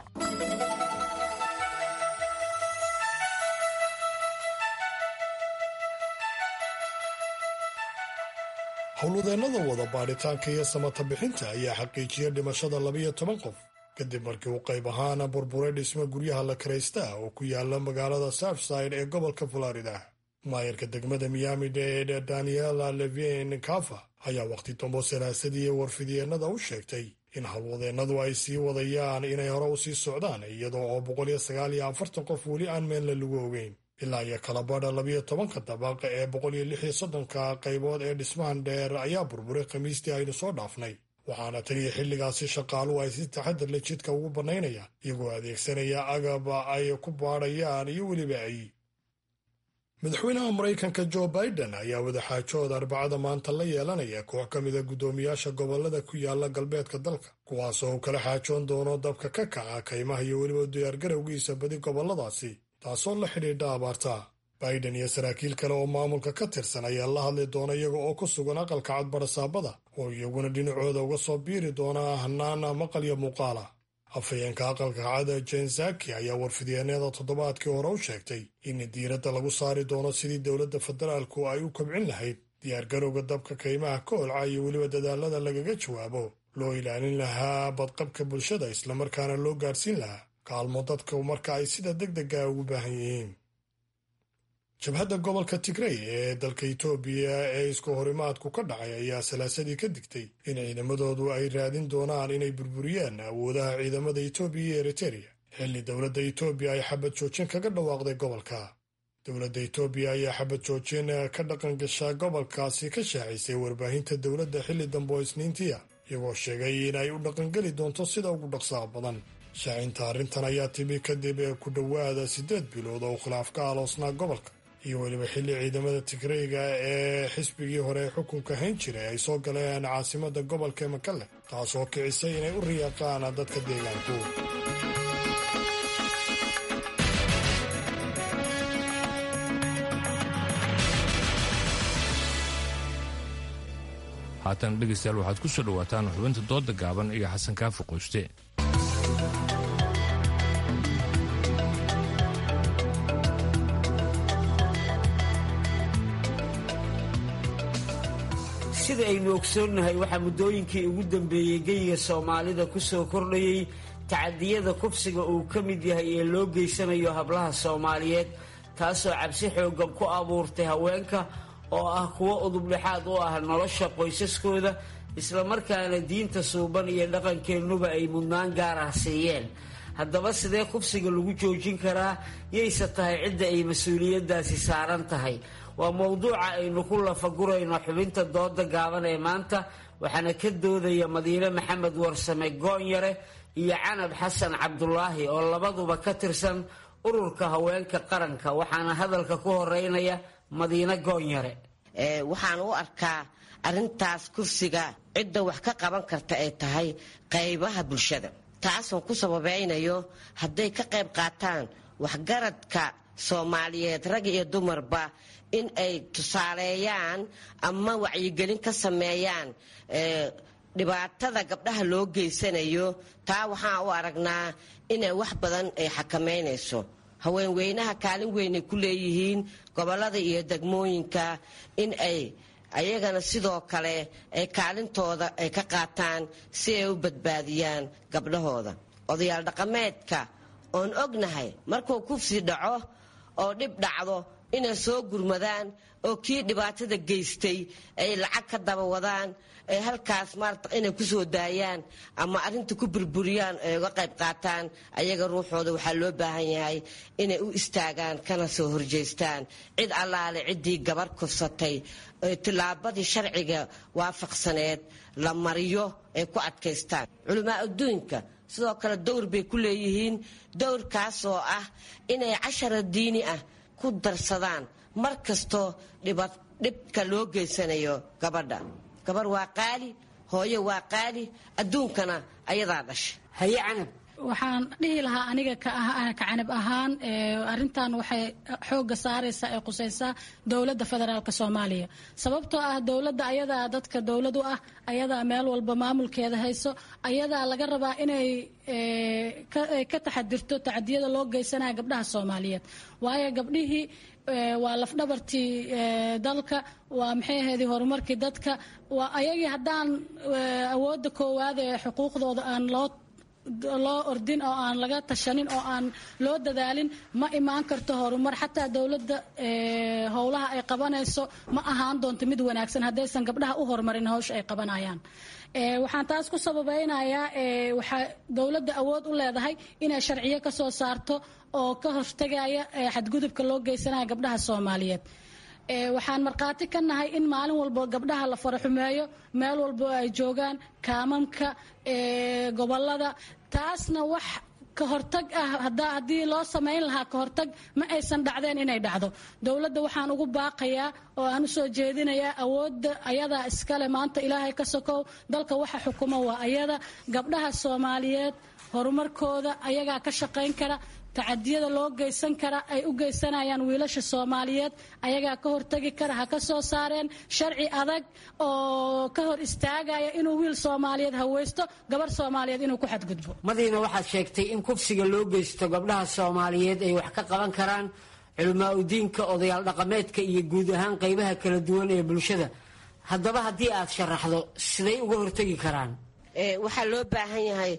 howlwadeennada wada baadhitaanka iyo samata bixinta ayaa xaqiijiyay dhimashada labiyo toban qof kadib markii uu qayb ahaana burburay dhismo guryaha la karaysta oo ku yaala magaalada southside ee gobolka florida maayarka degmada miami dade daniela levin kafa ayaa wakhti dambo salaasadii warfidyeenada u sheegtay in howlwadeennadu ay sii wadayaan inay hore u sii socdaan iyadoo oo boqol iyo sagaal iyo afartan qof weli aan meenla lagu ogeyn ilaa iyo kala badha labiyo tobanka dabaq ee boqol iyo lix iyo soddonka qaybood ee dhismahan dheer ayaa burburay khamiistii aynu soo dhaafnay waxaana taniyo xilligaasi shaqaaluhu ay si taxadar le jidka ugu bannaynayaan iyagoo adeegsanaya agaba ay ku baadhayaan iyo weliba ay madaxweynaha maraykanka jo biden ayaa wadaxaajood arbacada maanta la yeelanaya koox ka mida guddoomiyaasha gobolada ku yaala galbeedka dalka kuwaasoo uu kala xaajoon doono dabka ka kaca kaymaha iyo weliba diyaargarowgiisa badi goboladaasi taasoo la xidhiidha abaarta biden iyo saraakiil kale oo maamulka ka tirsan ayaa la hadli doona iyaga oo ku sugan aqalka cadbarasaabada oo iyaguna dhinacooda uga soo biiri doona hanaana maqal iyo muuqaala afhayeenka aqalka cada jensaki ayaa warfidyeenada toddobaadkii hore u sheegtay in diiradda lagu saari doono sidii dowladda federaalku ay u kobcin lahayd diyaargarowga dabka kaymaha ka holca iyo weliba dadaalada lagaga jawaabo loo ilaalin lahaa badqabka bulshada islamarkaana loo gaadhsiin lahaa kaalmo dadka marka ay sida deg dega ugu baahan yihiin jabhadda gobolka tigrey ee dalka itoobiya ee isku horimaadku ka dhacay ayaa salaasadii ka digtay in ciidamadoodu ay raadin doonaan inay burburiyaan awoodaha ciidamada itoobiya iyo eritereya xilli dowladda itoobiya ay xabad joojin kaga dhawaaqday gobolka dowladda itoobiya ayaa xabad joojin ka dhaqan gashaa gobolkaasi ka shaacisay warbaahinta dowladda xilli dambe oo isniintiya iyagoo sheegay in ay u dhaqangeli doonto sida ugu dhaqsaha badan shaacinta arrintan ayaa timi kadib ku dhowaada siddeed bilood oo khilaaf ka aloosnaa gobolka iyo weliba xilli ciidamada tigreyga ee xisbigii hore ee xukunka hayn jiray ay soo galeen caasimada gobolka makale taasoo kicisay inay u riyaaqaan dadka deegaanku haatan dhegaystayaal waxaad ku soo dhowaataan xubinta dooda gaaban iyo xasan kaafi qoyste sida aynu ogsoonnahay waxaa muddooyinkii ugu dambeeyey geyiga soomaalida ku soo kordhayey tacadiyada kufsiga uu ka mid yahay ee loo geysanayo hablaha soomaaliyeed taasoo cabsi xooggan ku abuurtay haweenka oo ah kuwo udubdhexaad u ah nolosha qoysaskooda islamarkaana diinta suuban iyo dhaqankeennuba ay mudnaan gaar ah siiyeen haddaba sidee kufsiga lagu joojin karaa yayse tahay cidda ay mas-uuliyaddaasi saaran tahay waa mowduuca aynu ku lafagurayno xubinta dooda gaaban ee maanta waxaana ka doodaya madiine maxamed warsame goonyare iyo canab xasan cabdulaahi oo labaduba ka tirsan ururka haweenka qaranka waxaana hadalka ku horeynaya madiine goonyare waxaan u arkaa arintaas kursiga cidda wax ka qaban karta ay tahay qaybaha bulshada taasoon ku sababeynayo hadday ka qayb qaataan waxgaradka soomaaliyeed rag iyo dumarba in ay tusaaleeyaan ama wacyigelin ka sameeyaan dhibaatada gabdhaha loo geysanayo taa waxaan u aragnaa inay wax badan ay xakameynayso haweenweynaha kaalin weynay ku leeyihiin gobolada iyo degmooyinka in ay ayagana sidoo kale ay kaalintooda ay ka qaataan si ay u badbaadiyaan gabdhahooda odayaal dhaqameedka oon ognahay markuu kufsi dhaco oo dhib dhacdo inay soo gurmadaan oo kii dhibaatada geystay ay lacag ka daba wadaan ay halkaas maarata inay kusoo daayaan ama arrinta ku burburiyaan ay uga qayb qaataan ayaga ruuxooda waxaa loo baahan yahay inay u istaagaan kana soo horjeystaan cid allaale ciddii gabar kufsatay tillaabadii sharciga waafaqsaneed la mariyo ay ku adkaystaan culamaa adduunka sidoo kale dowr bay ku leeyihiin dowrkaasoo ah inay cashara diini ah ku darsadaan mar kastoo dhibka loo geysanayo gabadha gabar waa qaali hooyo waa qaali adduunkana ayadaa dhasha haye canab waxaan dhihi lahaa aniga ka canab ahaan arintan waxay xooga saaraysaa ee qusaysaa dowladda federaalk soomaaliya sababtoo ah dowladda ayadaa dadka dowlad u ah ayadaa meel walba maamulkeeda hayso ayadaa laga rabaa inay ka taxadirto tacadiyada loo geysanaya gabdhaha soomaaliyeed waayo gabdhihii waa lafdhabartii dalka waa maxay ahaydii horumarkii dadka waa ayagii haddaan awoodda koowaad ee xuquuqdooda aan loo loo ordin oo aan laga tashanin oo aan loo dadaalin ma imaan karto horumar xataa dowladda howlaha ay qabanayso ma ahaan doonto mid wanaagsan haddaysan gabdhaha u horumarin hawsha ay qabanayaan waxaan taas ku sababeynayaa waxaa dowladda awood u leedahay inay sharciyo ka soo saarto oo ka hortagaya xadgudubka loo geysanaya gabdhaha soomaaliyeed waxaan markhaati ka nahay in maalin walbo gabdhaha la faraxumeeyo meel walbo ay joogaan kaamamka gobolada taasna wax ka hortag ah haddii loo samayn lahaa ka hortag ma aysan dhacdeen inay dhacdo dowladda waxaan ugu baaqayaa oo aan u soo jeedinayaa awoodda ayadaa iskale maanta ilaahay ka sokow dalka waxa xukuma waa ayada gabdhaha soomaaliyeed horumarkooda ayagaa ka shaqayn kara tacadiyada loo geysan kara ay u geysanayaan wiilasha soomaaliyeed ayagaa ka hortagi kara ha ka soo saareen sharci adag oo ka hor istaagaya inuu wiil soomaaliyeed haweysto gabar soomaaliyeed inuu ku xadgudbo madiina waxaad sheegtay in kufsiga loo geysto gabdhaha soomaaliyeed ay wax ka qaban karaan culamaa udiinka odayaal dhaqameedka iyo guud ahaan qaybaha kala duwan ee bulshada haddaba haddii aad sharaxdo siday uga hortagi karaan waxaa loo baahan yahay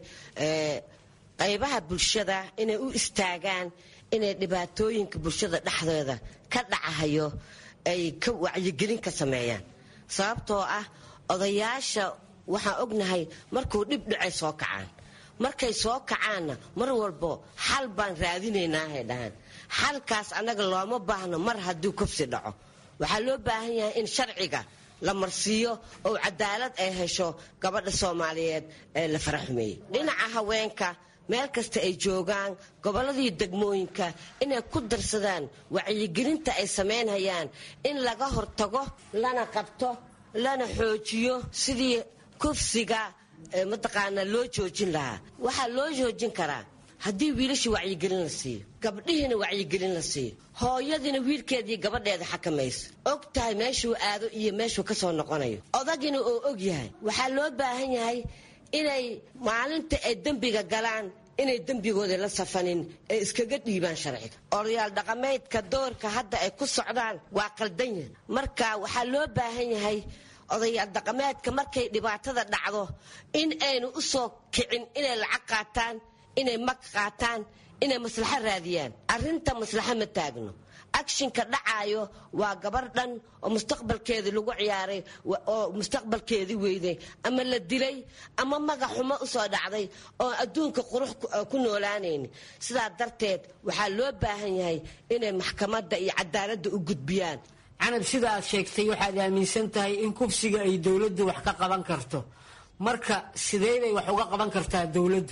qaybaha bulshada inay u istaagaan inay dhibaatooyinka bulshada dhexdeeda ka dhacahayo ay ka wacyigelin ka sameeyaan sababtoo ah odayaasha waxaan ognahay markuu dhib dhacay soo kacaan markay soo kacaanna mar walbo xal baan raadinaynahay dhahaan xalkaas annaga looma baahno mar hadduu kufsi dhaco waxaa loo baahan yahay in sharciga la marsiiyo oo cadaalad ay hesho gabadha soomaaliyeed ee la faraxumeeyey dhinaca haweenka meel kasta ay joogaan gobolladii degmooyinka inay ku darsadaan wacyigelinta ay samaynhayaan in laga hortago lana qabto lana xoojiyo sidii kufsiga mataqaanaa loo joojin lahaa waxaa loo joojin karaa haddii wiilashii wacyigelin la siiyo gabdhihiina wacyigelin la siiyo hooyadiina wiilkeedii gabadheeda xakamayso og tahay meeshuu aado iyo meeshuu ka soo noqonayo odagina oo og yahay waxaa loo baahan yahay inay maalinta ay dembiga galaan inay dembigooda la safanin ay iskaga dhiibaan sharciga odayaal dhaqameedka doorka hadda ay ku socdaan waa qaldan yahay marka waxaa loo baahan yahay odayaal dhaqameedka markay dhibaatada dhacdo in aynu u soo kicin inay lacag qaataan inay mag qaataan inay maslaxo raadiyaan arrinta maslaxo ma taagno akshinka dhacaayo waa gabar dhan oo mustaqbalkeedii lagu ciyaaray oo mustaqbalkeedii weyday ama la dilay ama magac xumo usoo dhacday oo adduunka qurux ku noolaanayni sidaa darteed waxaa loo baahan yahay inay maxkamadda iyo cadaaladda u gudbiyaan canab sida aad sheegtay waxaad aaminsan tahay in kufsiga ay dowladdu wax ka qaban karto marka sidee bay wax uga qaban kartaa dowladdu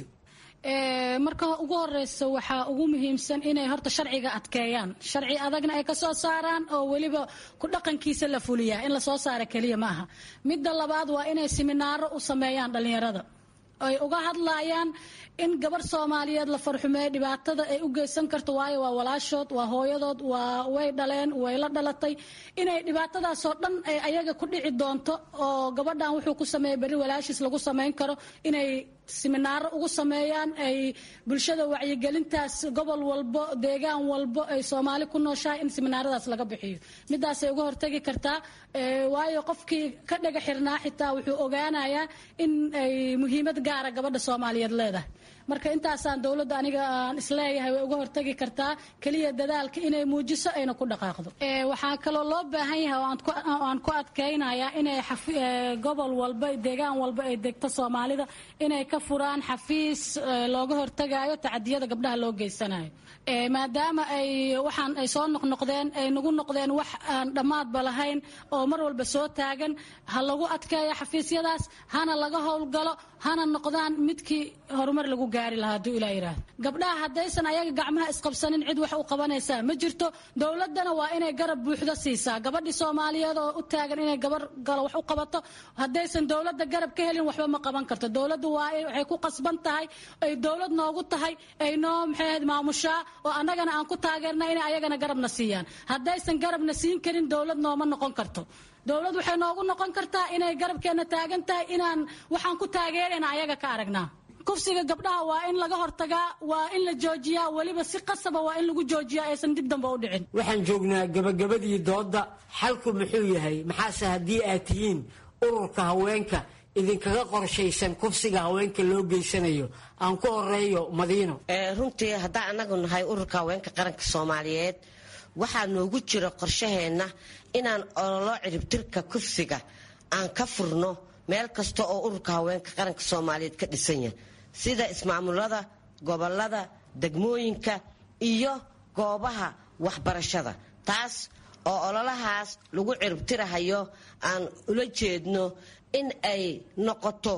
marka ugu horeysa waxaa ugu muhiimsan inay horta sharciga adkeeyaan sharci adagna ay kasoo saaraan oo weliba ku dhaqankiisa la fuliyaa in lasoo saara keliya ma aha midda labaad waa inay siminaaro u sameeyaan dhallinyarada ay uga hadlayaan in gabar soomaaliyeed la farxumeeyo dhibaatada ay u geysan karto waayo waa walaashood waa hooyadood waa way dhaleen way la dhalatay inay dhibaatadaasoo dhan ay ayaga ku dhici doonto oo gabadhan wuxuu ku sameeyay berri walaashiis lagu samayn karo inay siminaaro ugu sameeyaan ay bulshada wacyigelintaas gobol walbo deegaan walbo ay soomaali ku nooshahay in siminaaradaas laga bixiyo midaasay uga hortagi kartaa waayo qofkii ka dhaga xirnaa xitaa wuxuu ogaanayaa in ay muhiimad gaara gabadha soomaaliyeed leedahay marka intaasaan dowladda aniga aan isleeyahay way uga hortagi kartaa keliya dadaalka inay muujiso ayna ku dhaqaaqdo waxaa kaloo loo baahan yahay oo aan ku adkaynayaa inay gobol walba deegaan walba ay degto soomaalida inay ka furaan xafiis looga hortagayo tacadiyada gabdhaha loo geysanayo maadaama ay waxaan ay soo noqnoqdeen ay nagu noqdeen wax aan dhammaadba lahayn oo mar walba soo taagan ha lagu adkeeyo xafiisyadaas hana laga howlgalo hana noqdaan midkii horumar lagu gaari lahaa hadduu ilaa yidhaahdo gabdhaha haddaysan ayaga gacmaha isqabsanin cid wax u qabanaysaa ma jirto dowladdana waa inay garab buuxdo siisaa gabadhii soomaaliyeed oo u taagan inay gabar galo wax u qabato haddaysan dowladda garab ka helin waxba ma qaban karto dowladdu waa waxay ku qasban tahay ay dowlad noogu tahay ay noo maxay ahayd maamushaa oo annagana aan ku taageerna inay ayagana garabna siiyaan haddaysan garabna siin karin dowlad nooma noqon karto dowlad waxay noogu noqon kartaa inay garabkeenna taagan tahay inaan waxaan ku taageerayna ayaga ka aragnaa kufsiga gabdhaha waa in laga hortagaa waa in la joojiyaa weliba si qasaba waa in lagu joojiyaa aysan dib dambe u dhicin waxaan joognaa gabagabadii doodda xalku muxuu yahay maxaase haddii aad tihiin ururka haweenka idinkaga qorshaysan kufsiga haweenka loo geysanayo aan ku horeeyo madiino runtii haddaan anagu nahay ururka haweenka qaranka soomaaliyeed waxaa noogu jira qorshaheenna inaan ololo ciribtirka kufsiga aan ka furno meel kasta oo ururka haweenka qaranka soomaaliyeed ka dhisan yahay sida ismaamulada gobolada degmooyinka iyo goobaha waxbarashada taas oo ololahaas lagu ciribtirahayo aan ula jeedno in ay noqoto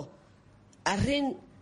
arin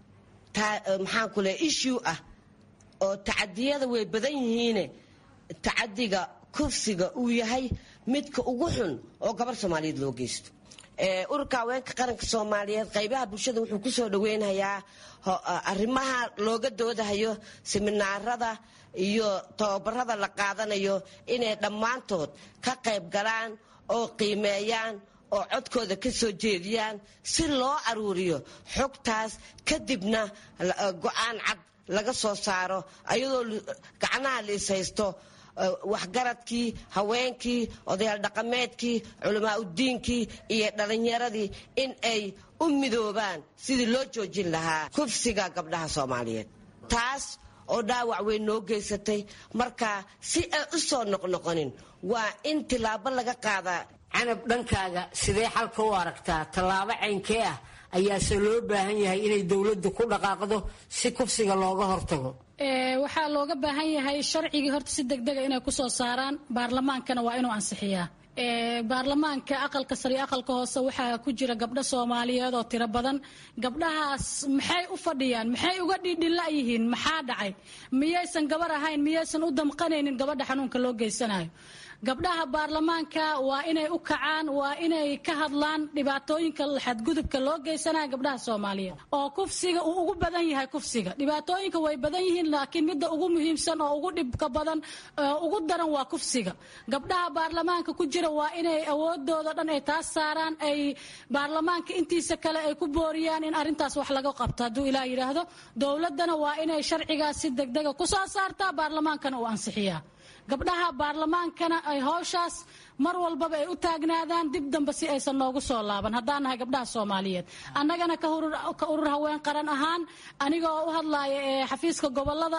maxaan ku leey issue ah oo tacadiyada way badan yihiine tacadiga kufsiga uu yahay midka ugu xun oo gabar soomaaliyeed loo geysto ururka haweenka qaranka soomaaliyeed qaybaha bulshada wuxuu kusoo dhaweynayaa arrimaha looga doodahayo siminaarada iyo tababarada la qaadanayo inay dhammaantood ka qayb galaan oo qiimeeyaan oo codkooda ka soo jeediyaan si loo aruuriyo xogtaas kadibna go-aan cad laga soo saaro ayadoo gacnaha la is haysto waxgaradkii haweenkii odayaal dhaqameedkii culamaa udiinkii iyo dhalinyaradii in ay u midoobaan sidii loo joojin lahaa kufsiga gabdhaha soomaaliyeed taas oo dhaawac weyn noo geysatay marka si ay u soo noqnoqonin waa in tilaabo laga qaadaa canab dhankaaga sidee xalka u aragtaa tallaabo caynkee ah ayaase loo baahan yahay inay dowladdu ku dhaqaaqdo si kufsiga looga hortago waxaa looga baahan yahay sharcigii horta si degdega inay kusoo saaraan baarlamaankana waa inuu ansixiyaa baarlamaanka aqalka sare iyo aqalka hoose waxaa ku jira gabdho soomaaliyeed oo tiro badan gabdhahaas maxay u fadhiyaan maxay uga dhiidhila yihiin maxaa dhacay miyaysan gabar ahayn miyaysan u damqanaynin gabadha xanuunka loo geysanayo gabdhaha baarlamaanka waa inay u kacaan waa inay ka hadlaan dhibaatooyinka xadgudubka loo geysanaya gabdhaha soomaaliyeed oo kufsiga uu ugu badan yahay kufsiga dhibaatooyinka way badan yihiin laakiin midda ugu muhiimsan oo ugu dhibka badan ugu daran waa kufsiga gabdhaha baarlamaanka ku jira waa inay awoodooda dhan ay taas saaraan ay baarlamaanka intiisa kale ay ku booriyaan in arintaas wax laga qabto hadduu ilaa yidhaahdo dowladana waa inay sharcigaas si degdega kusoo saartaa baarlamaankana uu ansixiyaa gabdhaha baarlamaankana ay howshaas mar walbaba ay u taagnaadaan dib dambe si aysan noogu soo laaban haddaan nahay gabdhaha soomaaliyeed annagana ka urur haween qaran ahaan aniga oo u hadlaaya ee xafiiska gobolada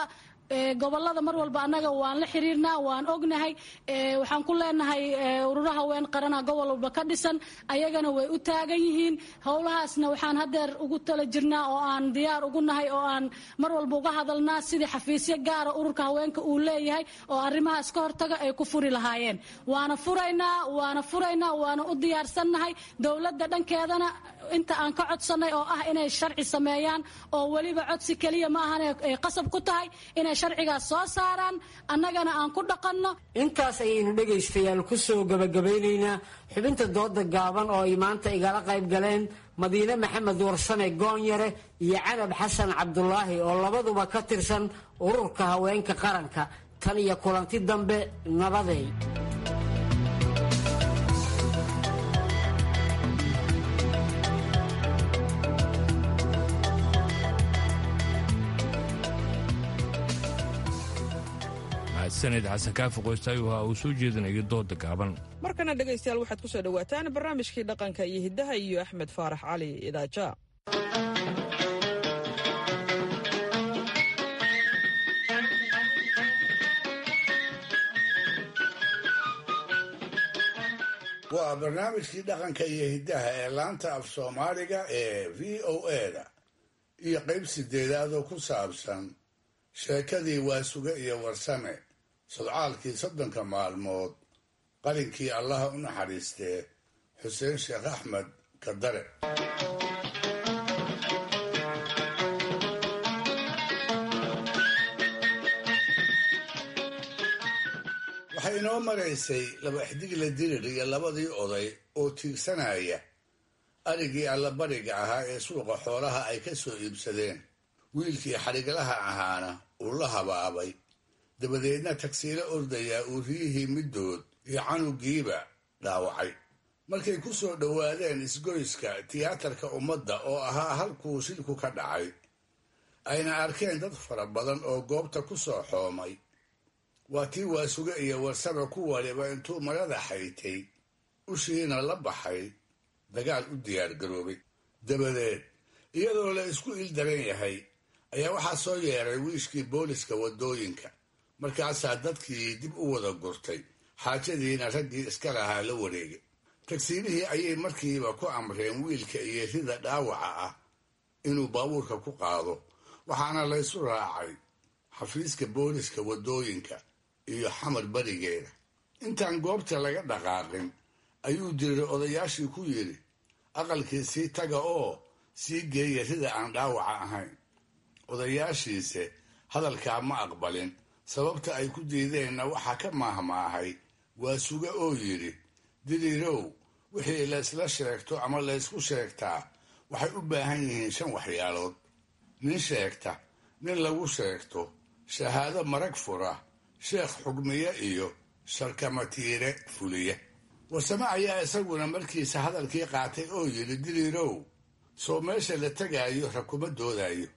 gobolada mar walba annaga waan la xiriirnaa waan ognahay waxaan ku leenahay ururo haween qarana gobol walba ka dhisan ayagana way u taagan yihiin howlahaasna waxaan hadeer ugu tala jirnaa oo aan diyaar ugu nahay oo aan mar walba uga hadalnaa sidii xafiisyo gaara ururka haweenka uu leeyahay oo arrimahaas ka hortaga ay ku furi lahaayeen waana furaynaa waana furaynaa waana u diyaarsannahay dowladda dhankeedana inta aan ka codsanay oo ah inay sharci sameeyaan oo weliba codsi keliya ma ahan ay qasab ku tahay inay sharcigaas soo saaraan annagana aan ku dhaqanno intaas ayaynu dhegaystayaal ku soo gabagabaynaynaa xubinta dooda gaaban oo ay maanta igala qayb galeen madiine maxamed warsame goonyare iyo canab xasan cabdulaahi oo labaduba ka tirsan ururka haweenka qaranka tan iyo kulanti dambe nabaday sanid xasan kaafi qoystaayuu ahaa uu soo jeedinayo dooda gaaban markana dhegaystayaal waxaad ku soo dhowaataan barnaamijkii dhaqanka iyo hiddaha iyo axmed faarax cali idaaja waa barnaamijkii dhaqanka iyo hiddaha ee laanta af soomaaliga ee v o eda iyo qayb sideedaad oo ku saabsan sheekadii waasuge iyo warsame sodcaalkii soddonka maalmood qalinkii allaha u naxariistee xuseen sheekh axmed kadare waxay inoo maraysay laba xdigle dirir iyo labadii oday oo tiigsanaya arigii allabariga ahaa ee suuqa xoolaha ay ka soo iibsadeen wiilkii xadhiglaha ahaana uu la habaabay dabadeedna tagsiilo ordayaa uu riyihii middood iyo canugiiba dhaawacay markay ku soo dhowaadeen isgoyska tiyaatarka ummadda oo ahaa halkuu shilku ka dhacay ayna arkeen dad fara badan oo goobta ku soo xoomay waa tii waasuge iyo warsame ku waliba intuu marada xaytay ushiina la baxay dagaal u diyaargaroobay dabadeed iyadoo la isku ildaran yahay ayaa waxaa soo yeeray wiishkii booliska waddooyinka markaasaa dadkii dib u wada gurtay xaajadiina raggii iska lahaa la wareegay tagsiilihii ayay markiiba ku amreen wiilka iyo rida dhaawaca ah inuu baabuurka ku qaado waxaana laysu raacay xafiiska booliska waddooyinka iyo xamar berigeeda intaan goobta laga dhaqaaqin ayuu diriray odayaashii ku yidhi aqalkii sii taga oo sii geeya rida aan dhaawaca ahayn odayaashiise hadalkaa ma aqbalin sababta ay ku diideenna waxaa ka maahmaahay waa suge oo yidhi diriirow wixii laysla sheegto ama laysku sheegtaa waxay u baahan yihiin shan waxyaalood nin sheegta nin lagu sheegto shahaado marag fura sheekh xugmiye iyo sharkamatiire fuliya warsame ayaa isaguna markiisa hadalkii qaatay oo yidhi diriirow soo meesha la tegaayo rakuma doodayo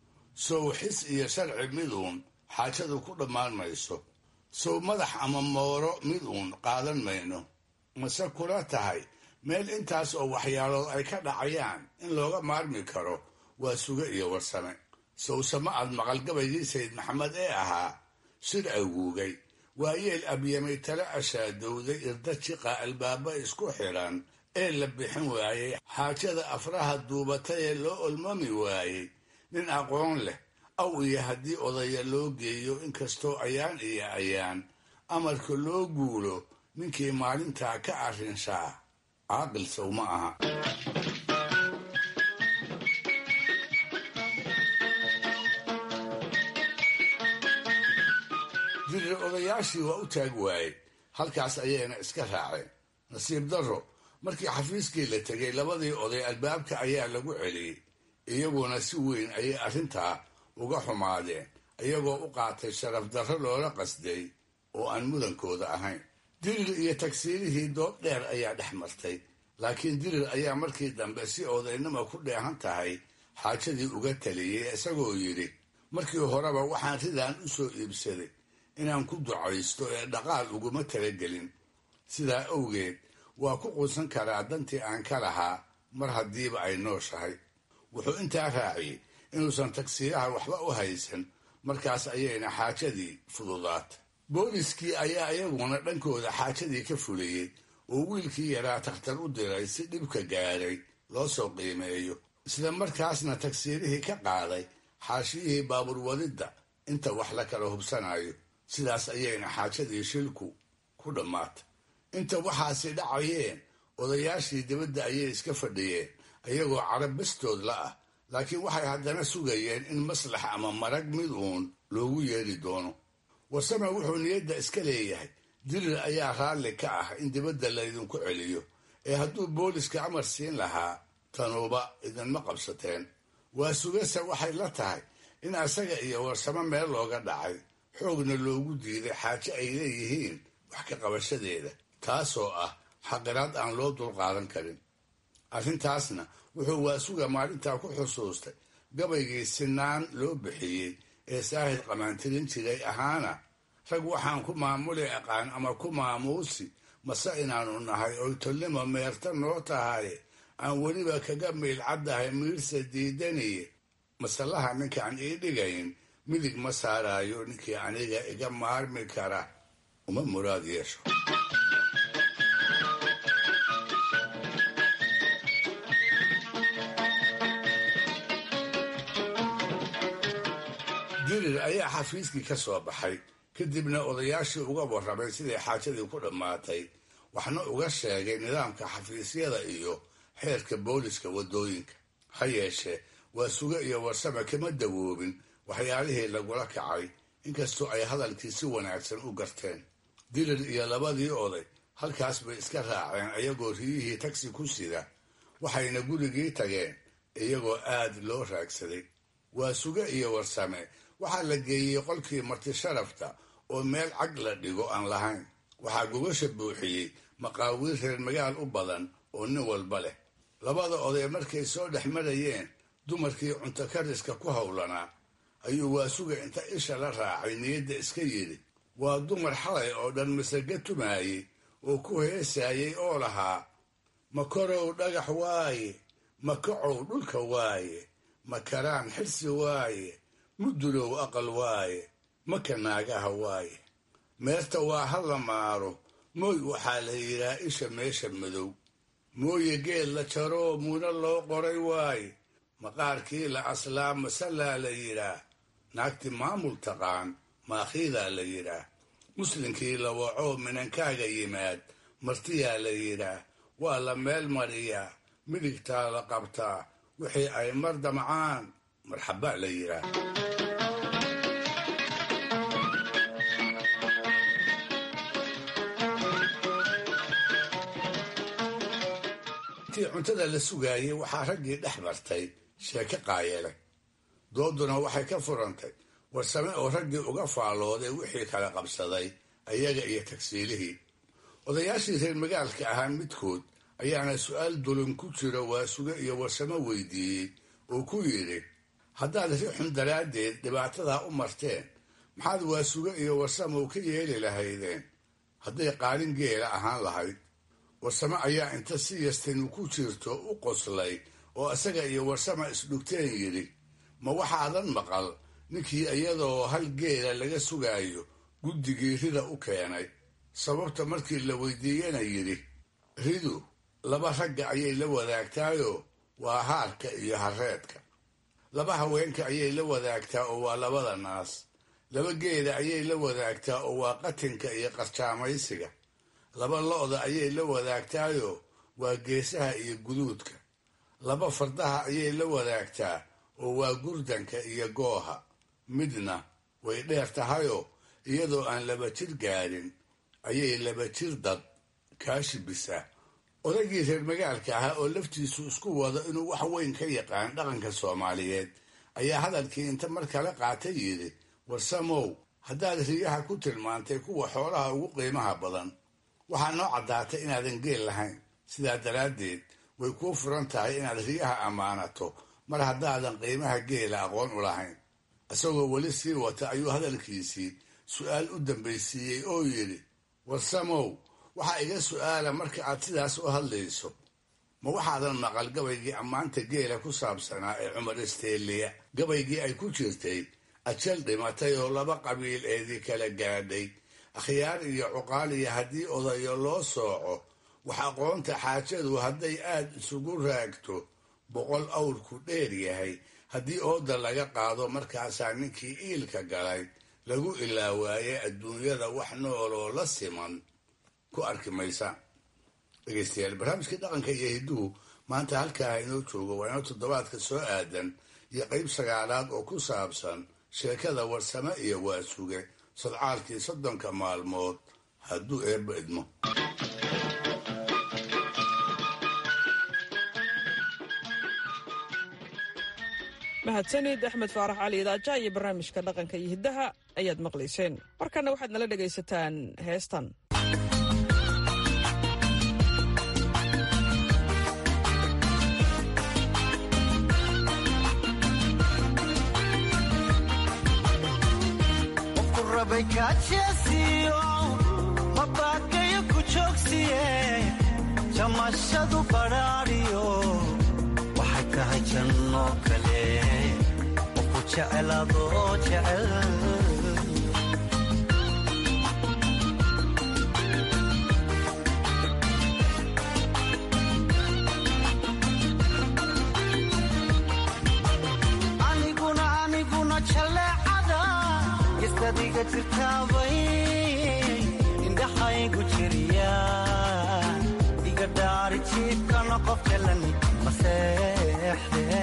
sow xis iyo sharci miduun xaajadu ku dhammaan mayso sow madax ama mooro mid uun qaadan mayno mase kula tahay meel intaas oo waxyaalood ay ka dhacayaan in looga maarmi karo waa suge iyo warsame sowsama aad maqalgabaygii sayid maxamed ee ahaa shir aguugay waa yeel abyamay tala ashaadowday irda jiqa albaaba isku xidhan ee la bixin waayey xaajada afraha duubatay ee loo olmami waayey nin aqoon leh aw iyo haddii odaya loo geeyo inkastoo ayaan iyo ayaan amarka loo guulo ninkii maalintaa ka arrinshaa caaqil sow ma aha dirir odayaashii waa u taag waayey halkaas ayayna iska raaceen nasiib darro markii xafiiskii la tegay labadii oday albaabka ayaa lagu celiyey iyaguna si weyn ayay arrintaa uga xumaadeen iyagoo u qaatay sharaf darro loola qasday oo aan mudankooda ahayn dirir iyo tagsiilihii doob dheer ayaa dhex martay laakiin dirir ayaa markii dambe si odaynima ku dheehan tahay xaajadii uga taliyey isagoo yidhi markii horeba waxaan ridaan u soo iibsaday inaan ku ducaysto ee dhaqaal uguma talagelin sidaa awgeed waa ku quusan karaa dantii aan ka lahaa mar haddiiba ay nooshahay wuxuu intaa raaciyey inuusan tagsiilaha waxba u haysan markaas ayayna xaajadii fududaatay booliskii ayaa iyaguna dhankooda xaajadii ka fuliyey oo wiilkii yaraa takhtar u diray si dhibka gaadhay loo soo qiimeeyo isla markaasna tagsiirihii ka qaaday xaashiyihii baabuur wadidda inta wax la kala hubsanayo sidaas ayayna xaajadii shilku ku dhammaatay inta waxaasi dhacayeen odayaashii dibadda ayay iska fadhiyeen iyagoo carab bastood la ah laakiin waxay haddana sugayeen in maslax ama marag mid uun loogu yeedhi doono warsame wuxuu niyadda iska leeyahay dirir ayaa raalli ka ah in dibadda laydinku celiyo ee hadduu booliska amar siin lahaa tanuuba idinma qabsateen waa sugase waxay la tahay in asaga iyo warsamo meel looga dhacay xoogna loogu diiday xaajo ay leeyihiin wax ka qabashadeeda taasoo ah xaqiraad aan loo dulqaadan karin arrintaasna wuxuu waasuga maalintaa ku xusuustay gabaygii sinaan loo bixiyey ee saahid qamaantirin jiray ahaana rag waxaan ku maamuli aqaan ama ku maamuusi mase inaanu nahay oy tolnimo meerta noo tahaye aan weliba kaga miilcaddahay miirsa diidaniye masalaha ninkaan ii dhigayn midig ma saaraayo ninkii aniga iga maarmi kara uma muraad yeesho dirir ayaa xafiiskii ka soo baxay kadibna odayaashii uga warramay siday xaajadii ku dhammaatay waxna uga sheegay nidaamka xafiisyada iyo xeerka booliska waddooyinka ha yeeshee waa suge iyo warsame kama dawoobin waxyaalihii lagula kacay inkastoo ay hadalkii si wanaagsan u garteen dirir iyo labadii oday halkaas bay iska raaceen iyagoo riyihii tagsi ku sida waxayna gurigii tageen iyagoo aad loo raagsaday waa suge iyo warsame waxaa la geeyey qolkii marti sharafta oo meel cag la dhigo aan lahayn waxaa gogasha buuxiyey maqaawiir reer magaal u badan oo nin walba leh labada oday markay soo dhex marayeen dumarkii cunto kariska ku howlanaa ayuu waasuga inta isha la raacay niyadda iska yidhi waa dumar xalay oo dhan masaga tumaayey oo ku heesaayey oo lahaa ma korow dhagax waaye ma kacow dhulka waaye ma karaan xirsi waaye mudulow aqal waaye maka naagaha waaye meerta waa ha la maaro mooy waxaa la yidhaa isha meesha madow mooye geel la jaroo muna loo qoray waaye maqaarkii la aslaa masallaa la yidhaah naagti maamul taqaan maakhiidaa la yidhaah muslinkii la wacoo minankaaga yimaad martiyaa la yidhaah waa la meel mariyaa midigtaa la qabtaa wixii ay mar damcaan marxabaa la yidhaah intii cuntada la sugaayey waxaa raggii dhex martay sheeko qaayele dooduna waxay ka furantay warsame oo raggii uga faalooday wixii kala qabsaday ayaga iyo tagsiilihii odayaashii reer magaalka ahaa midkood ayaana su-aal dulun ku jiro waasuge iyo warsamo weydiiyey oo ku yidhi haddaad rixun daraaddeed dhibaatadaa u marteen maxaad waasuge iyo warsamow ka yeeli lahaydeen hadday qaalin geela ahaan lahayd warsame ayaa inta si yastanu ku jirto u qoslay oo isaga iyo warsama isdhugteen yidhi ma waxaadan maqal ninkii iyadoo hal geela laga sugaayo guddigii rida u keenay sababta markii la weydiiyena yidhi ridu laba ragga ayay la wadaagtaayoo waa haarka iyo hareedka laba haweenka ayay la wadaagtaa oo waa labada naas laba geela ayay la wadaagtaa oo waa qatinka iyo qarjaamaysiga laba lo-da ayay la wadaagtaayoo waa geesaha iyo guduudka laba fardaha ayay la wadaagtaa oo waa gurdanka iyo gooha midna way dheer tahayoo iyadoo aan laba jir gaadhin ayay laba jir dad kaashibisaa odaygii reer magaalka ahaa oo laftiisu isku wado inuu wax weyn ka yaqaan dhaqanka soomaaliyeed ayaa hadalkii inta mar kale qaatay yidhi warsamow haddaad riyaha ku tilmaantay kuwa xoolaha ugu qiimaha badan waxaa noo caddaatay inaadan geel lahayn sidaa daraaddeed way kuu furan tahay inaad riyaha ammaanato mar haddaadan qiimaha geela aqoon u lahayn isagoo weli sii wata ayuu hadalkiisii su-aal u dambaysiiyey oo yidhi warsamow waxaa iga su-aala marka aad sidaas u hadlayso ma waxaadan maqal gabaygii ammaanta geela ku saabsanaa ee cumar isteeliya gabaygii ay ku jirtay ajal dhimatay oo laba qabiil eedii kala gaadhay akhyaar iyo cuqaaliya haddii odayo loo sooco wax aqoonta xaajadu hadday aad isugu raagto boqol awrku dheer yahay haddii ooda laga qaado markaasaa ninkii iilka galay lagu ilaawaaye adduunyada wax nooloo la siman ku arki maysa dhegeystayaal barnaamijkii dhaqanka iyo hidduhu maanta halkaa inoo joogo waa inoo toddobaadka soo aadan iyo qayb sagaalaad oo ku saabsan sheekada warsame iyo waasuge sadcaalkii soddonka maalmood hadduu eebba idmo mahadsanid axmed faarax cali idaaja iyo barnaamijka dhaqanka iyo hiddaha ayaad maqlayseen markanna waxaad nala dhegaysataan heestan mabakayo ku joogsiye jamashadu badhaadhiyo waxay tahay janno kale oo ku jeceladoo jecel aniguna aniguna jaleecada gestadiga jirtaabay indhaxaygu jiriya iga dhaari jiibkana qof jalan maseexde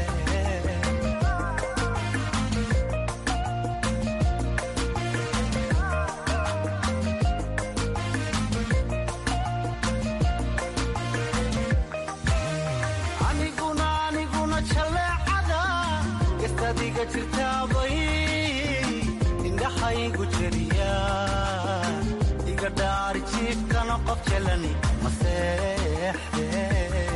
aniguna aniguna jaleecada gestadiga jirtaabay indhaxaygu jiriya iga dhaari jiibkana qof jalani maseexde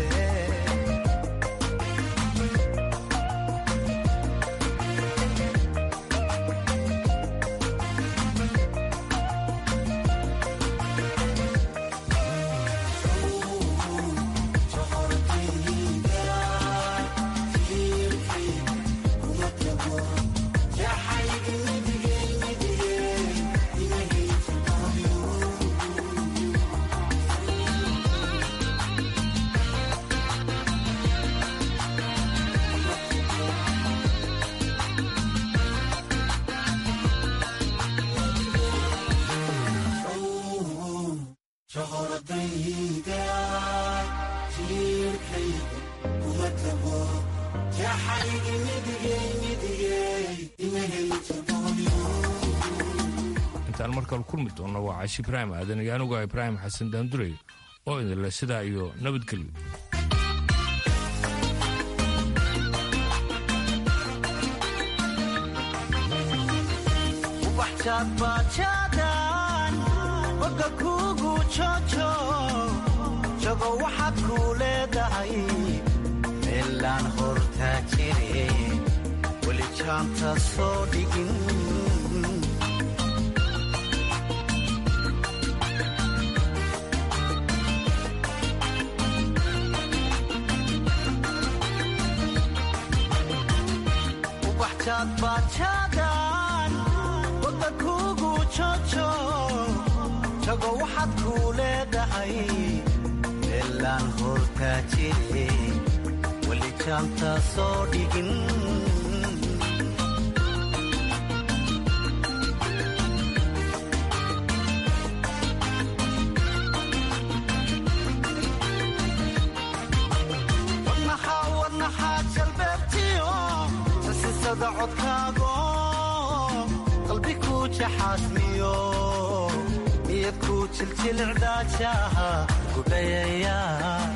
intaan markale kulmi doonno waa caashi ibraahim aadan iyo anuga ibraahim xasan daandurey oo idinle sidaa iyo nabadgelyo ubaxjaadbaajaadaan boga kuugu jojo jago waxaad kuu leedahay meelaan hortaa jire weli jaanta soo dhigin ubaxjaadbaajaadaan boga kuugu jojo jago waxaad kuu leedahay meelaan hortaa jire weli jaanta soo dhigin wadnaxaa wadnaxaa jalbeebtiyo sasisada codkaago qalbi kuu jaxaasmiyo niyad kuu jiljilcdaajaha gudhayaya